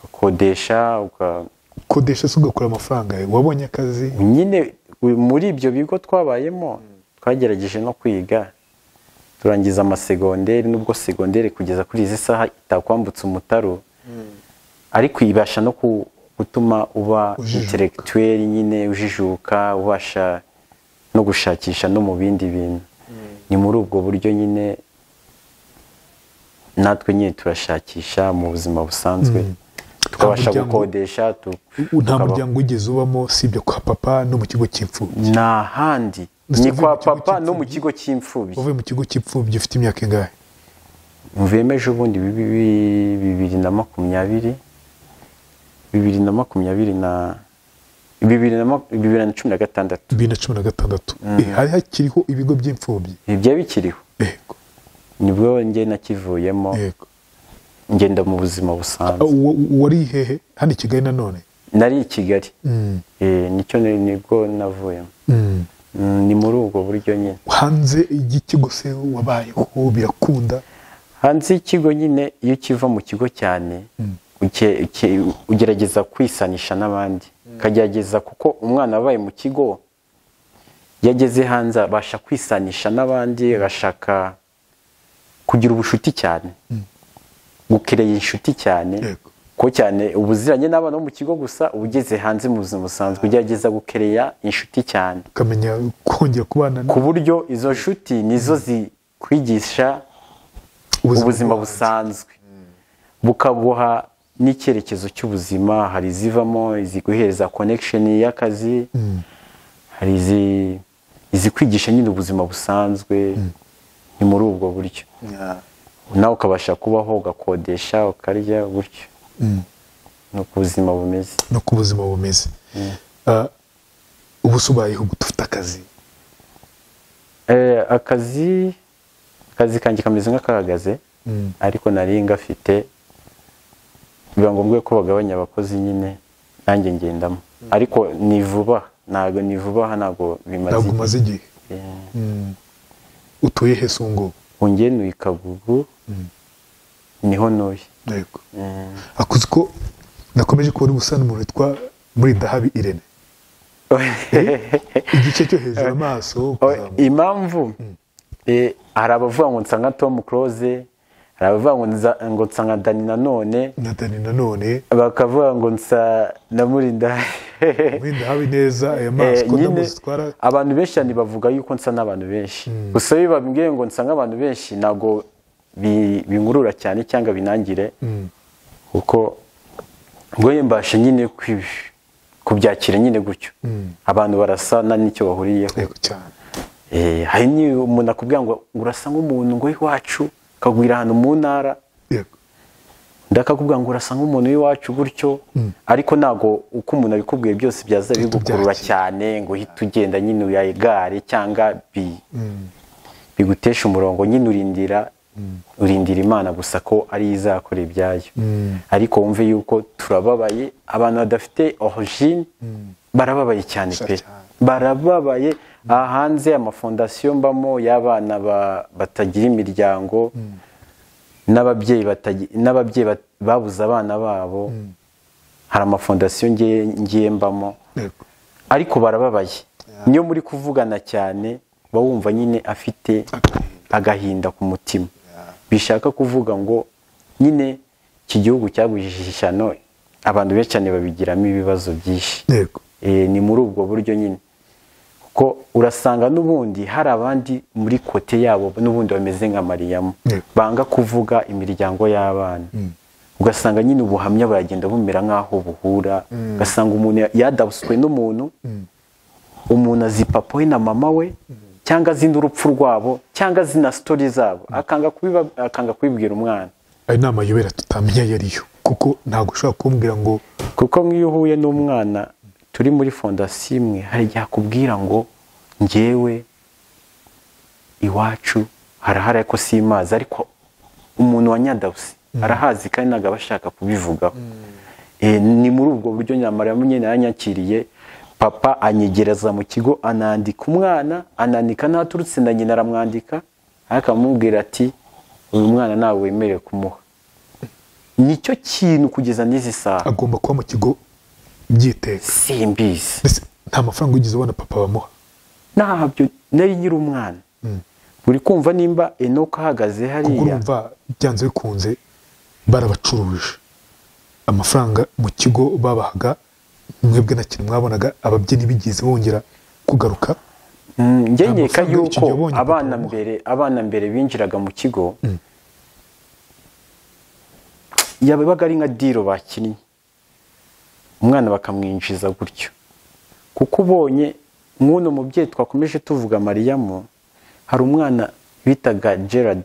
ukodesha uka ukodesha se ugakura amafaranga yawe wabonye akazi nyine u- muri ibyo bigo twabayemo twagerageje no kwiga turangiza amasegonderi nubwo segonderi kugeza kuri izi saha itakwambutsa umutaro ariko ibasha no ku- gutuma uba Ujijuka. intelectuel nyine ujijuka ubasha no gushakisha no mu bindi bintu ni muri ubwo buryo nyine natwe nyine turashakisha mu buzima busanzwe tukabasha muryango- gukodesha tu- U- nta tukabaho. muryango wigeze ubamo sibyo kwa papa no mu kigo cy'imfubyi ni ahandi Ndetse ni uvuye kwa mu kigo papa no mu cy'imfubyi? kigo cy'imfubyi wavuye mu kigo cy'imfubyi ufite imyaka ingahe mvuyemeje ubundi bibi- bi- bibiri na makumyabiri bibiri na makumyabiri na bibiri na mak- bibiri na cumi na gatandatu bibiri na cumi na gatandatu Eh, hari hakiriho ibigo by'imfubyi ibi byari bikiriho yego nibwo njye nakivuyemo yego ngenda mu buzima busanzwe Wa- wa- wari hehe hano i kigali nanone nari i kigali Mm, Eh, nicyo ni- nibwo navuyemo mm. Mm, ni muri ubwo buryo nyine hanze y'ikigo se wabayeho birakunda hanze y'ikigo nyine iyo ukiva mu kigo cyane uke- uke- ugerageza kwisanisha n'abandi ukagerageza kuko umwana wabaye mu kigo iyo ageze hanze abasha kwisanisha n'abandi agashaka kugira ubushuti cyane gukereye inshuti cyane yego ko cyane ubuziranye n'abana bo mu kigo gusa ugeze hanze mu buzima busanzwe ugerageza gukereya inshuti cyane ukamenya kongera kubana ku buryo izo nshuti nizo zikwigisha ubuzima busanzwe bukaguha n'icyerekezo cy'ubuzima hari izivamo iziguhereza konekisheni y'akazi hari izi- izikwigisha nyine ubuzima busanzwe ni muri ubwo buryo nawe ukabasha kubaho ugakodesha ukarya gutyo ni uko ubuzima bumeze nuko ubuzima bumeze Ah, ubu se ubayeho gute ufite akazi Eh, akazi akazi kanjye kameze nk'akahagaze Mm. ariko nari ngafite biba ngombwa yuko bagabanya abakozi nyine nanjye ngendamo ariko ni vuba ntabwo ni vuba aha ntabwo bimaze ntabwo umaze igihe Eh, Mm. utuye he se ubu ngubu ungenuye ikagugu niho ntuye yego Eh, akuzi ko nakomeje kubona ubusana umuntu witwa muri dahabi irene igice cyo hejuru amaso Oh, ukazamuka. impamvu eh, hari abavuga ngo nsanga tom close hari abavuga ngo nza- ngo nsanga dani nanone na dani nanone bakavuga ngo nsa na murinda muri dahabi neza aya maso Eh, ko nyine ndamuzitwara abantu benshi cyane bavuga yuko nsa n'abantu benshi gusa iyo babwiye ngo nsa nk'abantu benshi ntabwo bi- binkurura cyane cyangwa binangire kuko ngo ye mbashe nyine kwi- kubyakira nyine gutyo abantu barasa na n'icyo bahuriyeho yego cyane Eh, hari n'iyo umuntu akubwira ngo ngo urasa nk'umuntu ngo iwacu ukagwira ahantu mu ntara yego ndakakubwira ngo urasa nk'umuntu w'iwacu gutyo ariko ntabwo uko umuntu abikubwiye byose byaza bigukurura byakira. cyane ngo uhite ugenda nyine uyayigare cyangwa bi- bigutesha umurongo nyine urindira urindira imana gusa ko ari yo izakora ibyayo ariko wumve yuko turababaye abantu badafite origine barababaye cyane Gusa pe cyane. barababaye aha hanze amafondasiyo mbamo y'abana ba- batagira imiryango n'ababyeyi batagi- n'ababyeyi bat- babuze abana babo hari amafondasiyo ngiye ngiye mbamo yego ariko barababaye niyo muri kuvugana cyane uba wumva nyine afite Agahinda. agahinda ku mutima bishaka kuvuga ngo nyine iki gihugu cyagujije ishyano abantu benshi cyane babigiramo ibibazo byinshi yego Eh, ni muri ubwo buryo nyine kuko urasanga n'ubundi hari abandi muri kote yabo n'ubundi bameze nka mariyamu Mm. banga kuvuga imiryango y'abana ugasanga nyine ubuhamya buragenda bumera nk'aho buhura ugasanga umuntu ya- yadabuswe n'umuntu umuntu azi papa we na mama we cyangwa azi n'urupfu rwabo cyangwa azi na sitori zabo akanga kubiba- akanga kubibwira umwana ari inama yobera tutamenya iyo ari yo kuko ntabwo ushobora kumbwira ngo kuko nk'iyo uhuye n'umwana turi muri fondasiyo imwe hari igihe akubwira ngo ngewe iwacu harahari ariko si imazi ariko umuntu wa nyadabusi arahazi kandi ntabwo aba ashaka kubivugaho Eh, ni muri ubwo buryo nyamara nyine yanyakiriye papa anyegereza mu kigo anandika umwana anandika n'aturutse na nyina aramwandika ariko akamubwira ati uyu mwana ntabwo wemerewe kumuha nicyo kintu kugeza n'izi saha agomba kuba mu kigo byiteka simbizi mbese nta mafaranga wigeze ubona papa bamuha ntabyo nari nyiri umwana uri kumva nimba enoka ahagaze kuko hariya urumva byanze bikunze barabacuruje amafaranga mu kigo babahaga mwebwe na kintu mwabonaga ababyinnyi bigeze bongera kugaruka Mm, njye Nta nkeka mafaranga y'iki yuko gihe abonye abana papa. mbere abana mbere binjiraga mu kigo yabaga ari nka diro bakinnye umwana bakamwinjiza gutyo kuko ubonye nk'uno mubyeyi twakomeje tuvuga mariyamu hari umwana bitaga gerard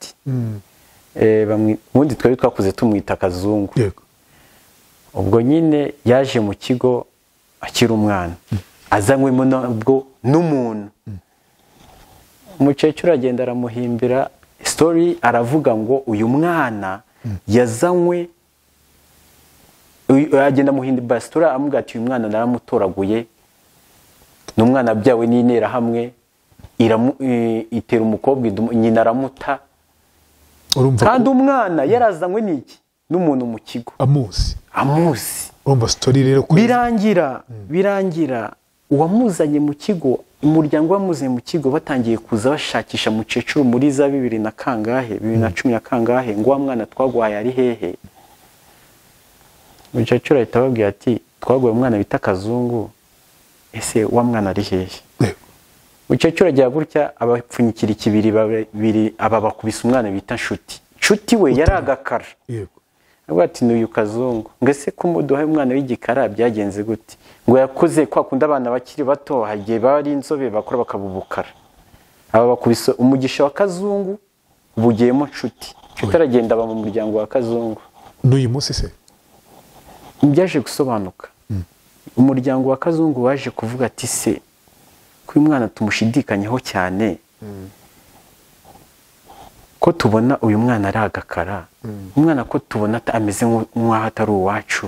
Eh, bamwi- ubundi twari twakuze tumwita kazungu yego ubwo nyine yaje mu kigo akiri umwana azanywemo nabwo n'umuntu umukecuru aragenda aramuhimbira sitori aravuga ngo uyu mwana yazanywe uyu- agenda amuhimbira sitori amubwira ati uyu mwana naramutoraguye ni umwana abyawe n'interahamwe iramu- i- itera umukobwa idumu- nyina aramuta urumva kandi ko umwana yarazanywe n'iki n'umuntu mu kigo amuzi amuzi urumva sitori rero ko birangira birangira uwamuzanye mu kigo umuryango wamuzanye mu kigo batangiye kuza bashakisha mukecuru muri za bibiri na kangahe bibiri na cumi na kangahe ngo wa mwana twaguhaye ari hehe umukecuru ahita ababwira ati twaguye umwana bita akazungu ese wa mwana ari hehe umukecuru agira gutya abapfunyikira ikibiri babiri aba bakubise umwana bita nshuti nshuti we yari agakara yego avuga ati n'uyu kazungu ngo ese ko umuduhaye umwana w'igikara byagenze gute ngo yakuze kwa kundi abana bakiri bato hari igihe baba ari inzobe bakora bakaba ubukara aba bakubise umugisha wa kazungu bugiyemo nshuti nshuti aragenda aba mu muryango wa kazungu n'uyu munsi se byaje gusobanuka umuryango wa kazungu waje kuvuga ati se ko uyu mwana tumushidikanyeho cyane ko tubona uyu mwana ari agakara umwana ko tubona ata- ameze nk'u- nk'aho atari uwacu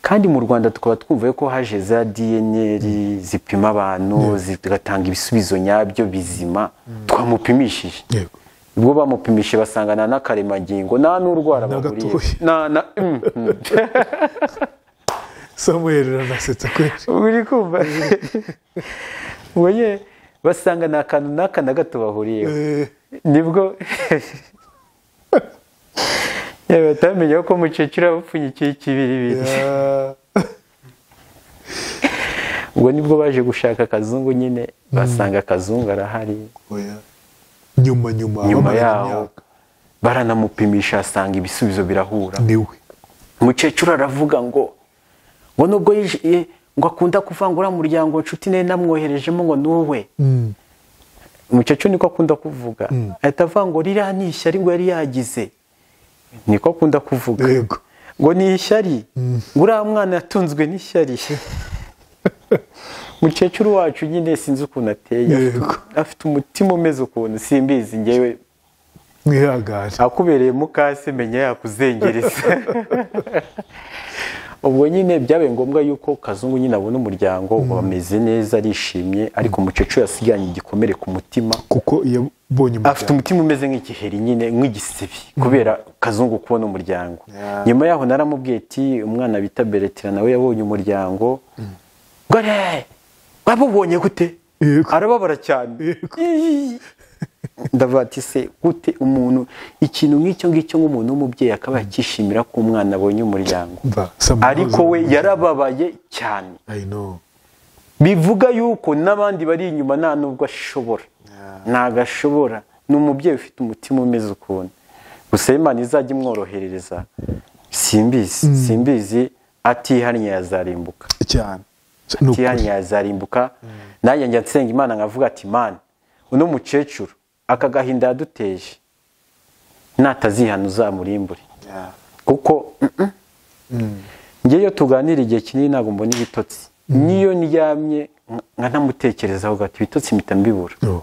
kandi mu rwanda tukaba twumva ko haje za dnr zipima abantu zigatanga ibisubizo nyabyo bizima twamupimishije yego ubwo bamupimishe basangana n'akaremangingo nta n'urwara bahuriye gatoya. na na mm, mm. samuel aranasetsa kweri uri kumva ubwo nyine basanga nta kantu n'aka na gato bahuriyeho Eh, nibwo yewe batamenya ko umukecuru aba apfunyikiye ikibiribiri ya- ubwo nibwo baje gushaka akazungu nyine basanga akazungu arahari oya. nyuma nyuma nyuma bamaranye yaho imyaka. baranamupimisha asanga ibisubizo birahura niwe umukecuru aravuga ngo ngo nubwo yishyuye ngo akunda kuvangura muryango inshuti ne namwoherejemo ngo nuwe Mm, umukecuru niko akunda kuvuga ahita avangura iriya ni ishyari ngo yari yagize niko akunda kuvuga yego ngo ni ishyari ngo uriya mwana yatunzwe n'ishyari umukecuru wacu nyine sinzi ukuntu ateye Yego. afite umutima umeze ukuntu simbizi ngewe mwihangane akubereye mukase menya yakuzengereza ubwo nyine byabaye ngombwa yuko kazungu nyine abona umuryango wameze neza arishimye ariko umukecuru yasiganye igikomere ku mutima kuko yabonye afite umutima umeze nk'igiheri nyine nk'igisibi kubera kazungu kubona umuryango Yeah. nyuma yaho naramubwiye ati umwana bita beretira nawe yabonye umuryango ngo "Eh, wabubonye gute Yego. arababara cyane Yego. Ii. ndavuga ati se gute umuntu ikintu nk'icyo ngicyo nk'umuntu w'umubyeyi akaba yakishimira ko umwana abonye umuryango Umva, Samuel ariko we yarababaye cyane I know. bivuga yuko n'abandi bari inyuma nta nubwo ashobora ntabwo ashobora ni umubyeyi ufite umutima umeze ukuntu gusa Imana izajya imworohereza simbizi simbizi atihannye yazarimbuka cyane Ni ukuri. atihannye yazarimbuka nanjye njya nsenga imana nkavuga ati mana uno mukecuru aka gahinda yaduteje natazihana uzamurimbure Yeah. kuko mm-mm. njye iyo tuganira igihe kinini ntabwo mbona ibitotsi niyo ndyamye nka- nkanamutekerezaho gato ibitotsi mpita mbibura No.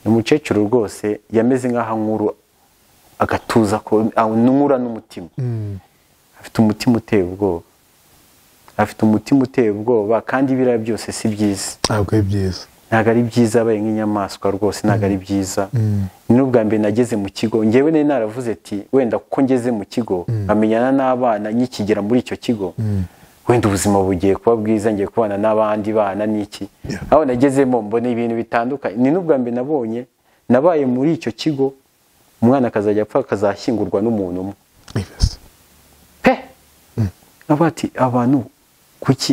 umukecuru rwose yameze nk'aho ankuru agatuza ko nkura n'umutima Mm. afite umutima uteye ubwoba afite umutima uteye ubwoba kandi ibiriya byose si byiza ntabwo ari byiza ntabwo ari byiza abaye nk'inyamaswa rwose ntabwo ari byiza ni n'ubwa mbere nageze mu kigo ngewe nari naravuze ati wenda kuko ngeze mu kigo nkamenyana n'abana nkikigera muri icyo kigo wenda ubuzima bugiye kuba bwiza ngiye kubana n'abandi bana n'iki Yeah. aho nagezemo mbona ibintu bitandukanye ni n'ubwa mbere nabonye nabaye muri icyo kigo umwana akazajya apfa akazashyingurwa n'umuntu umwe Yes. pe avuga ati abantu kuki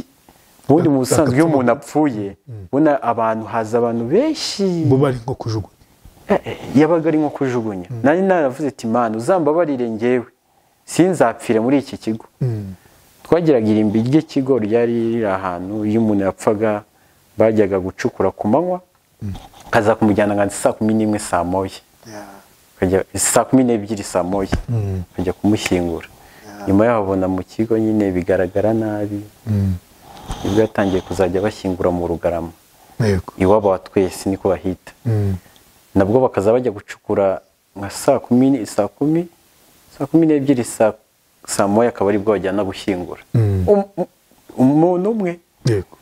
ubundi mu busanzwe iyo umuntu apfuye ubona abantu haza abantu benshi bo bari nko kujugunya Eh, eh, yabaga ari nko kujugunya nari naravuze ati mana uzambabarire ngewe sinzapfire muri iki kigo Mm. twagiraga irimbi ry'ikigo ryari riri ahantu iyo umuntu yapfaga bajyaga gucukura ku manywa kaza kumujyana nka saa kumi n'imwe saa moya Kajya- saa kumi n'ebyiri saa moya kajya kumushyingura nyuma yaho abona mu kigo nyine bigaragara nabi nibwo yatangiye kuzajya bashyingura mu rugarama yego iwabo wa twese niko bahita Mm. nabwo bakaza bajya gucukura nka saa kumi ni- saa kumi saa kumi n'ebyiri saa saa moya akaba aribwo bajyana gushyingura Um- um- umuntu umwe yego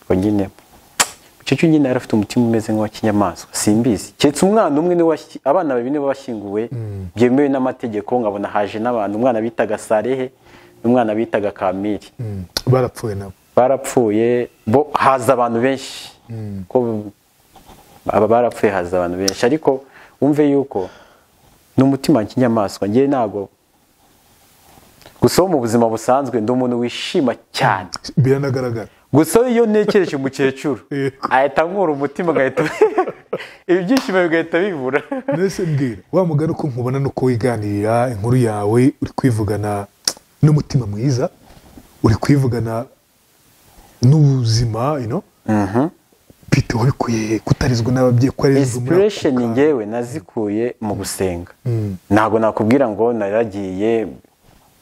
ngo nyine umukecuru nyine yari afite umutima umeze nk'uw'akinyamaswa simbizi keretse umwana umwe niwe washi- abana babiri nibo bashyinguwe byemewe n'amategeko nkabona haje n'abantu umwana bitaga sarehe n'umwana bitaga kamiri Mm. barapfuye nabo barapfuye bo haza abantu benshi ko aba barapfuye haza abantu benshi ariko wumve yuko ni umutima w'inyamaswa ngewe ntabwo gusa wo mu buzima busanzwe ndi umuntu wishima cyane biranagaragara gusa iyo ntekereje umukecuru Yego. ahita nkura umutima agahita ibyishimo bigahita bibura mbese mbwira wa mugani uko nkubona ni uko wiganirira inkuru yawe uri kwivugana n'umutima mwiza uri kwivugana n'ubuzima you know? pite wabikuye kutarizwa n'ababyeyi ko arizwa inspiration ngewe nazikuye mu gusenga ntabwo nakubwira ngo naragiye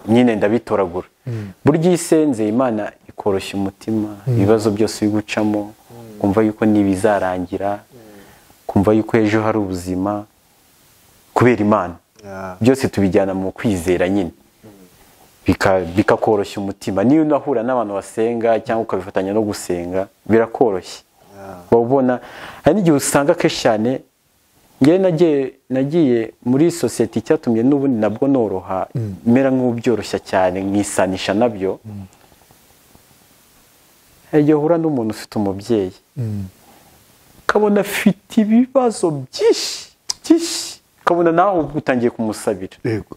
nyine ndabitoragura burya iyo isenze imana ikoroshya umutima ibibazo byose uri gucamo kumva yuko ntibizarangira kumva yuko ejo hari ubuzima kubera imana byose tubijyana mu kwizera nyine bika- bikakoroshya umutima niyo unahura n'abantu basenga cyangwa ukabifatanya no gusenga birakoroshye uba ubona hari n'igihe usanga kenshi cyane ngewe nagiye nagiye muri sosiyete icyatumye n'ubundi nabwo noroha mera nk'ubyoroshya cyane nkisanisha nabyo hari igihe uhura n'umuntu ufite umubyeyi ukabona afite ibibazo byinshi byinshi ukabona nawe utangiye kumusabira yego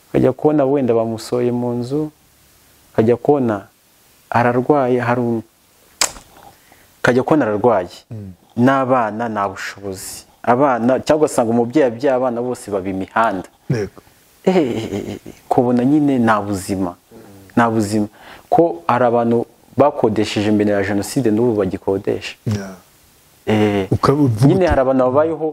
ukajya kubona wenda bamusohoye mu nzu ukajya kubona ararwaye hari um- ukajya kubona ararwaye n'abana nta bushobozi abana cyangwa ugasanga umubyeyi abyaye abana bose baba imihanda yego Eh, kubona nyine nta buzima nta buzima ko hari abantu bakodesheje mbere ya jenoside n'ubu bagikodesha Yeah. Eh, Ukavuga nyine uti- hari abantu babayeho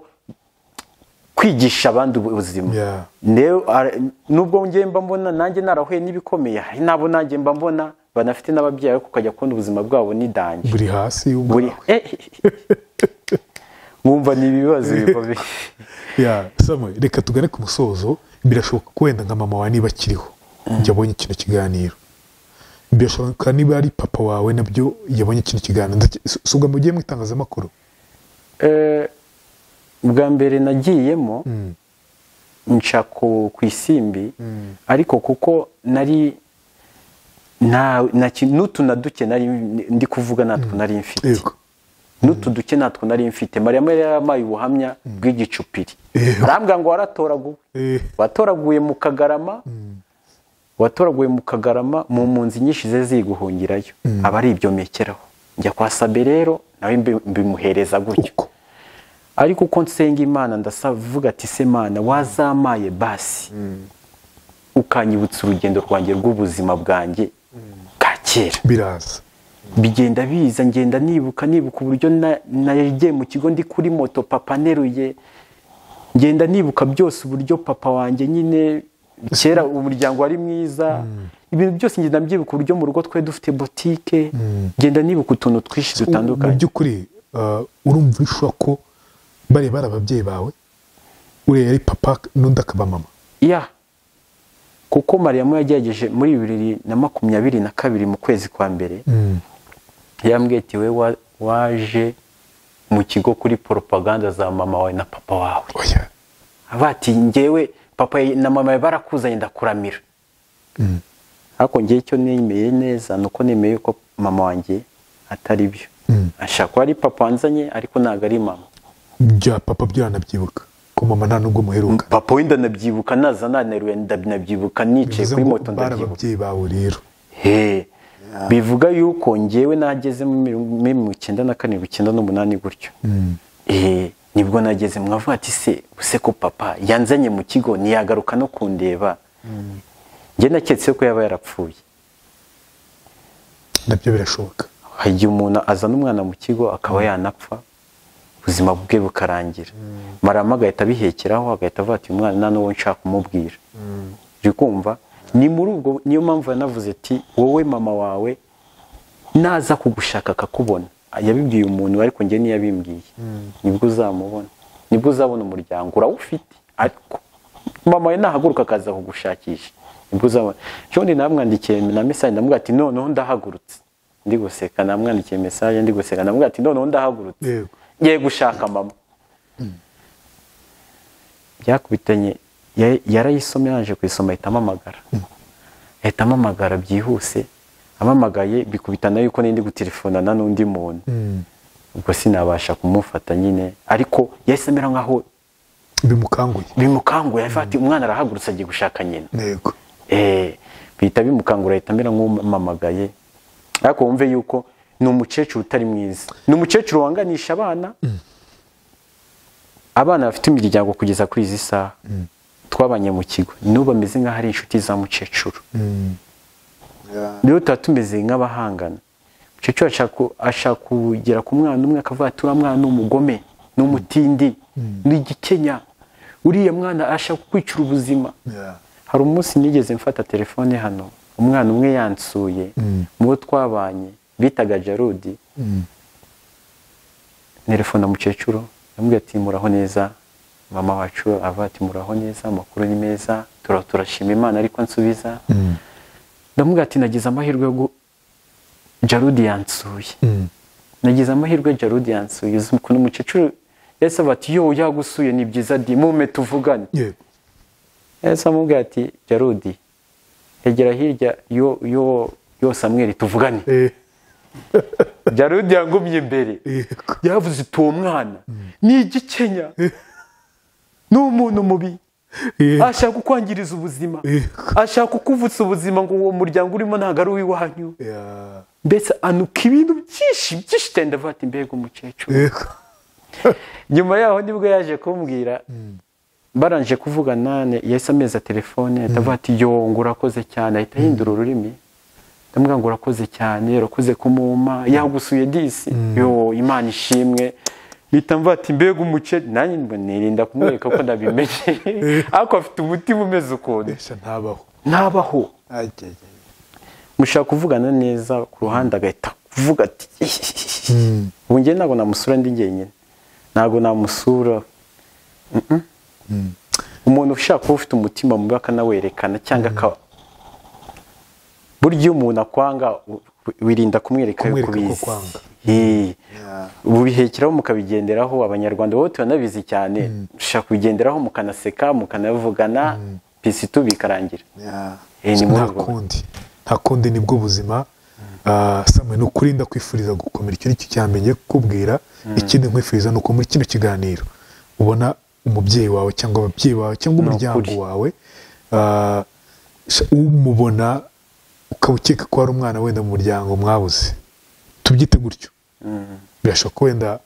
kwigisha abandi ubuzima Yeah. Ndewe, ara- nubwo njye mba mbona nanjye narahuye n'ibikomeye hari n'abo nanjye mba mbona banafite n'ababyeyi ariko ukajya kubona ubuzima bwabo n'idange buri hasi y'ubwo- buri Eh, mwumva ni ibibazo biba bi- Yeah, Samuel, reka tugane ku musozo birashoboka ko wenda nka mama wawe niba akiriho yabonye kino kiganiro birashoboka niba ari papa wawe nabyo yabonye kino kiganiro Ndake- si- si ubwo mugiye mu itangazamakuru Eh, bwa mbere nagiyemo nca ku ku isimbi ariko kuko nari nta nta ki- n'utu na duke nari ndi kuvuga natwo nari mfite yego n'utu duke natwo nari mfite mariya yari yamaye ubuhamya bw'igicupiri Ehe. arambwira ngo waratoraguwe Eh, watoraguye mu kagarama watoraguye mu kagarama mu mpunzi nyinshi ze ziguhungirayo aba ari ibyomekeraho njya kwa sabe rero nawe mbi- mbimuhereza gutyo uko ariko uko nsenga imana ndasavuga ati se mana wazamaye basi ukanyibutsa urugendo rwanjye rw'ubuzima bwanjye bwa kera biraza bigenda biza ngenda nibuka nibuka uburyo na- nagiye mu kigo ndi kuri moto papa neruye ngenda nibuka byose uburyo papa wanjye nyine kera umuryango wari mwiza ibintu byose ngenda mbyibuka uburyo mu rugo twe dufite botike ngenda nibuka utuntu twinshi mu dutandukanye by'ukuri uh, urumva urishwa ko bari bari ababyeyi bawe uriya yari papa n'undi akaba mama ya kuko mariyamu yagerageje muri bibiri na makumyabiri na kabiri mu kwezi kwa mbere yambwiye ati we wa- waje mu kigo kuri poropaganda za mama wawe na papa wawe oya bati ngewe papa na mama we barakuzanye ndakuramira ariko ngewe icyo nemeye neza ni uko nemeye ko mama wanjye atari byo ashaka kuba ari papa wanzanye ariko ntabwo ari mama bya papa byanabyibuka ko mama nta nubwo muheruka papa wenda nabyibuka naza naneruye ndabyibuka nicaye bivuze kuri ngo moto bari ndabyibuka ababyeyi bawe rero he bivuga yuko ngewe nageze mu mirongo icyenda na karindwi icyenda n'umunani gutyo Eh, nibwo nageze mwavuga ati se use ko papa yanzanye mu kigo ntiyagaruka no kundeba njye naketse ko yaba yarapfuye nabyo birashoboka hari igihe umuntu azana umwana mu kigo akaba yanapfa ubuzima bwe bukarangira marama agahita abihekeraho agahita avuga ati uyu mwana nta n'uwo nshaka kumubwira uri kumva ni muri ubwo niyo mpamvu yanavuze ati wowe mama wawe naza kugushaka akakubona yabibwiye umuntu ariko njye ntiyabimbwiye nibwo uzamubona nibwo uzabona umuryango urawufite ariko mama we nahaguruka akaza kugushakisha nibwo uzabona shondi namwandikiye na mesaje ndamubwira ati noneho ndahagurutse ndi guseka namwandikiye mesaje ndi guseka ndamubwira ati noneho ndahagurutse Yego. ngiye gushaka mama byakubitanye ya- yarayisomye yaje kuyisoma ahita amamagara ahita amamagara byihuse amamagaye bikubitana yuko nindi gutelefonana n'undi muntu ubwo sinabasha kumufata nyine ariko yahise amera nkaho bimukanguye bimukanguye avuga ati umwana arahagurutse agiye gushaka nyina yego Eh, bihita bimukangura ahita amera nk'umamagaye ariko wumve yuko ni umukecuru utari mwiza ni umukecuru wanganisha abana abana bafite imiryango kugeza kuri izi saha twabanye mu kigo n'ubu bameze nk'aho ari inshuti za mukecuru rero tuba tumeze nk'abahangana umukecuru ashaka kugera ku mwana umwe akavuga ati uriya mwana ni umugome ni umutindi ni igikenya uriya mwana ashaka kwicira ubuzima hari umunsi nigeze mfata telefone hano umwana umwe yansuye mubo twabanye bitaga jarudi telefone mukecuru yambwiye ati muraho neza mama wacu avuga ati muraho neza amakuru ni meza turashima imana ariko nsubiza ndamubwira ati nagize amahirwe yo jarudi yansuye nagize amahirwe jarudi yansuye uzi ukuntu umukecuru yahise aba ati yowe yagusuye ni byiza di mume tuvugane yego yahise amubwira ati jarudi egera hirya yo yo yo samweri tuvugane Eh, jarudi yangumye imbere yego yavuze iti uwo mwana ni igikenya ni umuntu mubi yego ashaka kukwangiriza ubuzima Yego. ashaka kukuvutsa ubuzima ngo uwo muryango urimo ntabwo ari uw'iwanyu Ya, mbese anuka ibintu byinshi byinshi tenda avuga ati mbega umukecuru yego nyuma yaho nibwo yaje kumbwira barangije kuvugana ne- yahise ameza telefone ahita avuga ati yo ngo urakoze cyane ahita ahindura ururimi ndamubwira ngo urakoze cyane urakoze kumuma yagusuye disi yo imana ishimwe mpita mvuga ati mbega umukecuru nanjye mbona nirinda kumwereka ko ndabimenye ariko afite umutima umeze ukuntu mbese ntabaho ntabaho mushaka kuvugana neza ku ruhande agahita kuvuga ati ubu njye ntabwo namusura ndi njyenyine ntabwo namusura Mm-mm. umuntu ushaka kuba ufite umutima mubi akanawerekana cyangwa aka burya iyo umuntu akwanga u- wirinda kumwereka yuko Kumwereka ko ubizi kwanga. Eh. ubu bihekeraho mukabigenderaho abanyarwanda bo turanabizi cyane dushaka kubigenderaho mukanaseka mukanavugana pisitu bikarangira Eh, ni muri nta urwo- kundi nta kundi nibwo buzima Ah, Samuel ni ukuri ndakwifuriza gukomera icyo ni cyo cyamenye kukubwira ikindi nkwifuriza ni uko muri kino kiganiro ubona umubyeyi wawe cyangwa ababyeyi bawe cyangwa umuryango ukuri. wawe ah, sha- umubona ukaba ukeka ko hari umwana wenda mu muryango mwabuze tubyite gutyo birashoboka ko wenda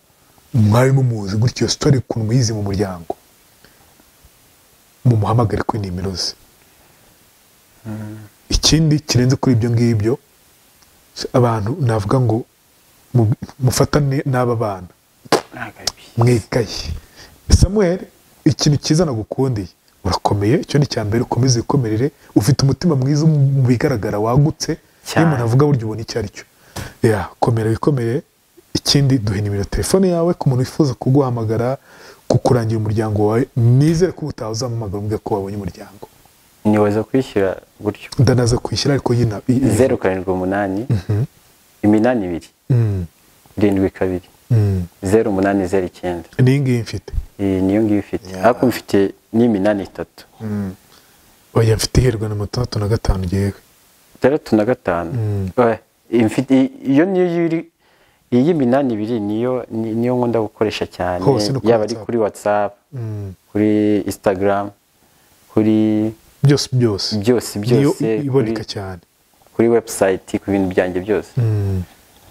mwari mumuzi gutyo iyo sitori ukuntu muyizi mu muryango mumuhamagare kuri nimero ze ikindi kirenze kuri ibyo ngibyo abantu navuga ngo mu- mufatane n'aba bana nagabi mwikaye samuel ikintu cyiza nagukundiye urakomeye icyo ni icya mbere ukomeze wikomerere ufite umutima mwiza mu bigaragara wagutse Cyane. niyo umuntu avuga burya ubona icyo ari cyo ya komera wikomerere ikindi duhe nimero ya telefone yawe ku muntu wifuza kuguhamagara kukurangira umuryango wawe nizere ko utaha uzamuhamagara umubwira ko wabonye umuryango ntiwaza kwishyura gutyo ndanaza kwishyura ariko nyine zeru karindwi umunani iminani ibiri Mm, irindwi kabiri mm. zeru umunani zeru icyenda niyi ngiyi mfite iyi niyo ngiyo ifite Yeah. ariko mfite n'iminani itatu oya mfite iherwa na matandatu na gatanu ngewe itandatu na gatanu Mm. Eh, imfite- i- iyo niyo iri iyi y'iminani ibiri niyo ni- niyo nkunda gukoresha cyane Hose no kuri yaba ari WhatsApp. kuri watsapu Mm. kuri instagram kuri byose byose byose niyo byose kuri, iboneka cyane kuri webusayiti ku bintu byanjye byose Mm.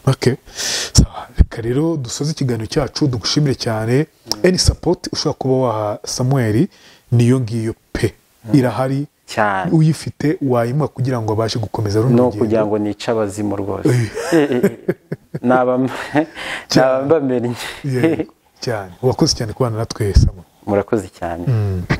okay Sawa. reka rero dusoze ikiganiro cyacu dugushimire cyane any support ushobora kuba waha samuel niyo ngiyo pe irahari cyane uyifite wayimuha kugira ngo abashe gukomeza runo ni rugendo. ukugira ngo nice abazimu rwose naba naba mbamenye Yego, cyane urakoze cyane kubana natwe samuel murakoze cyane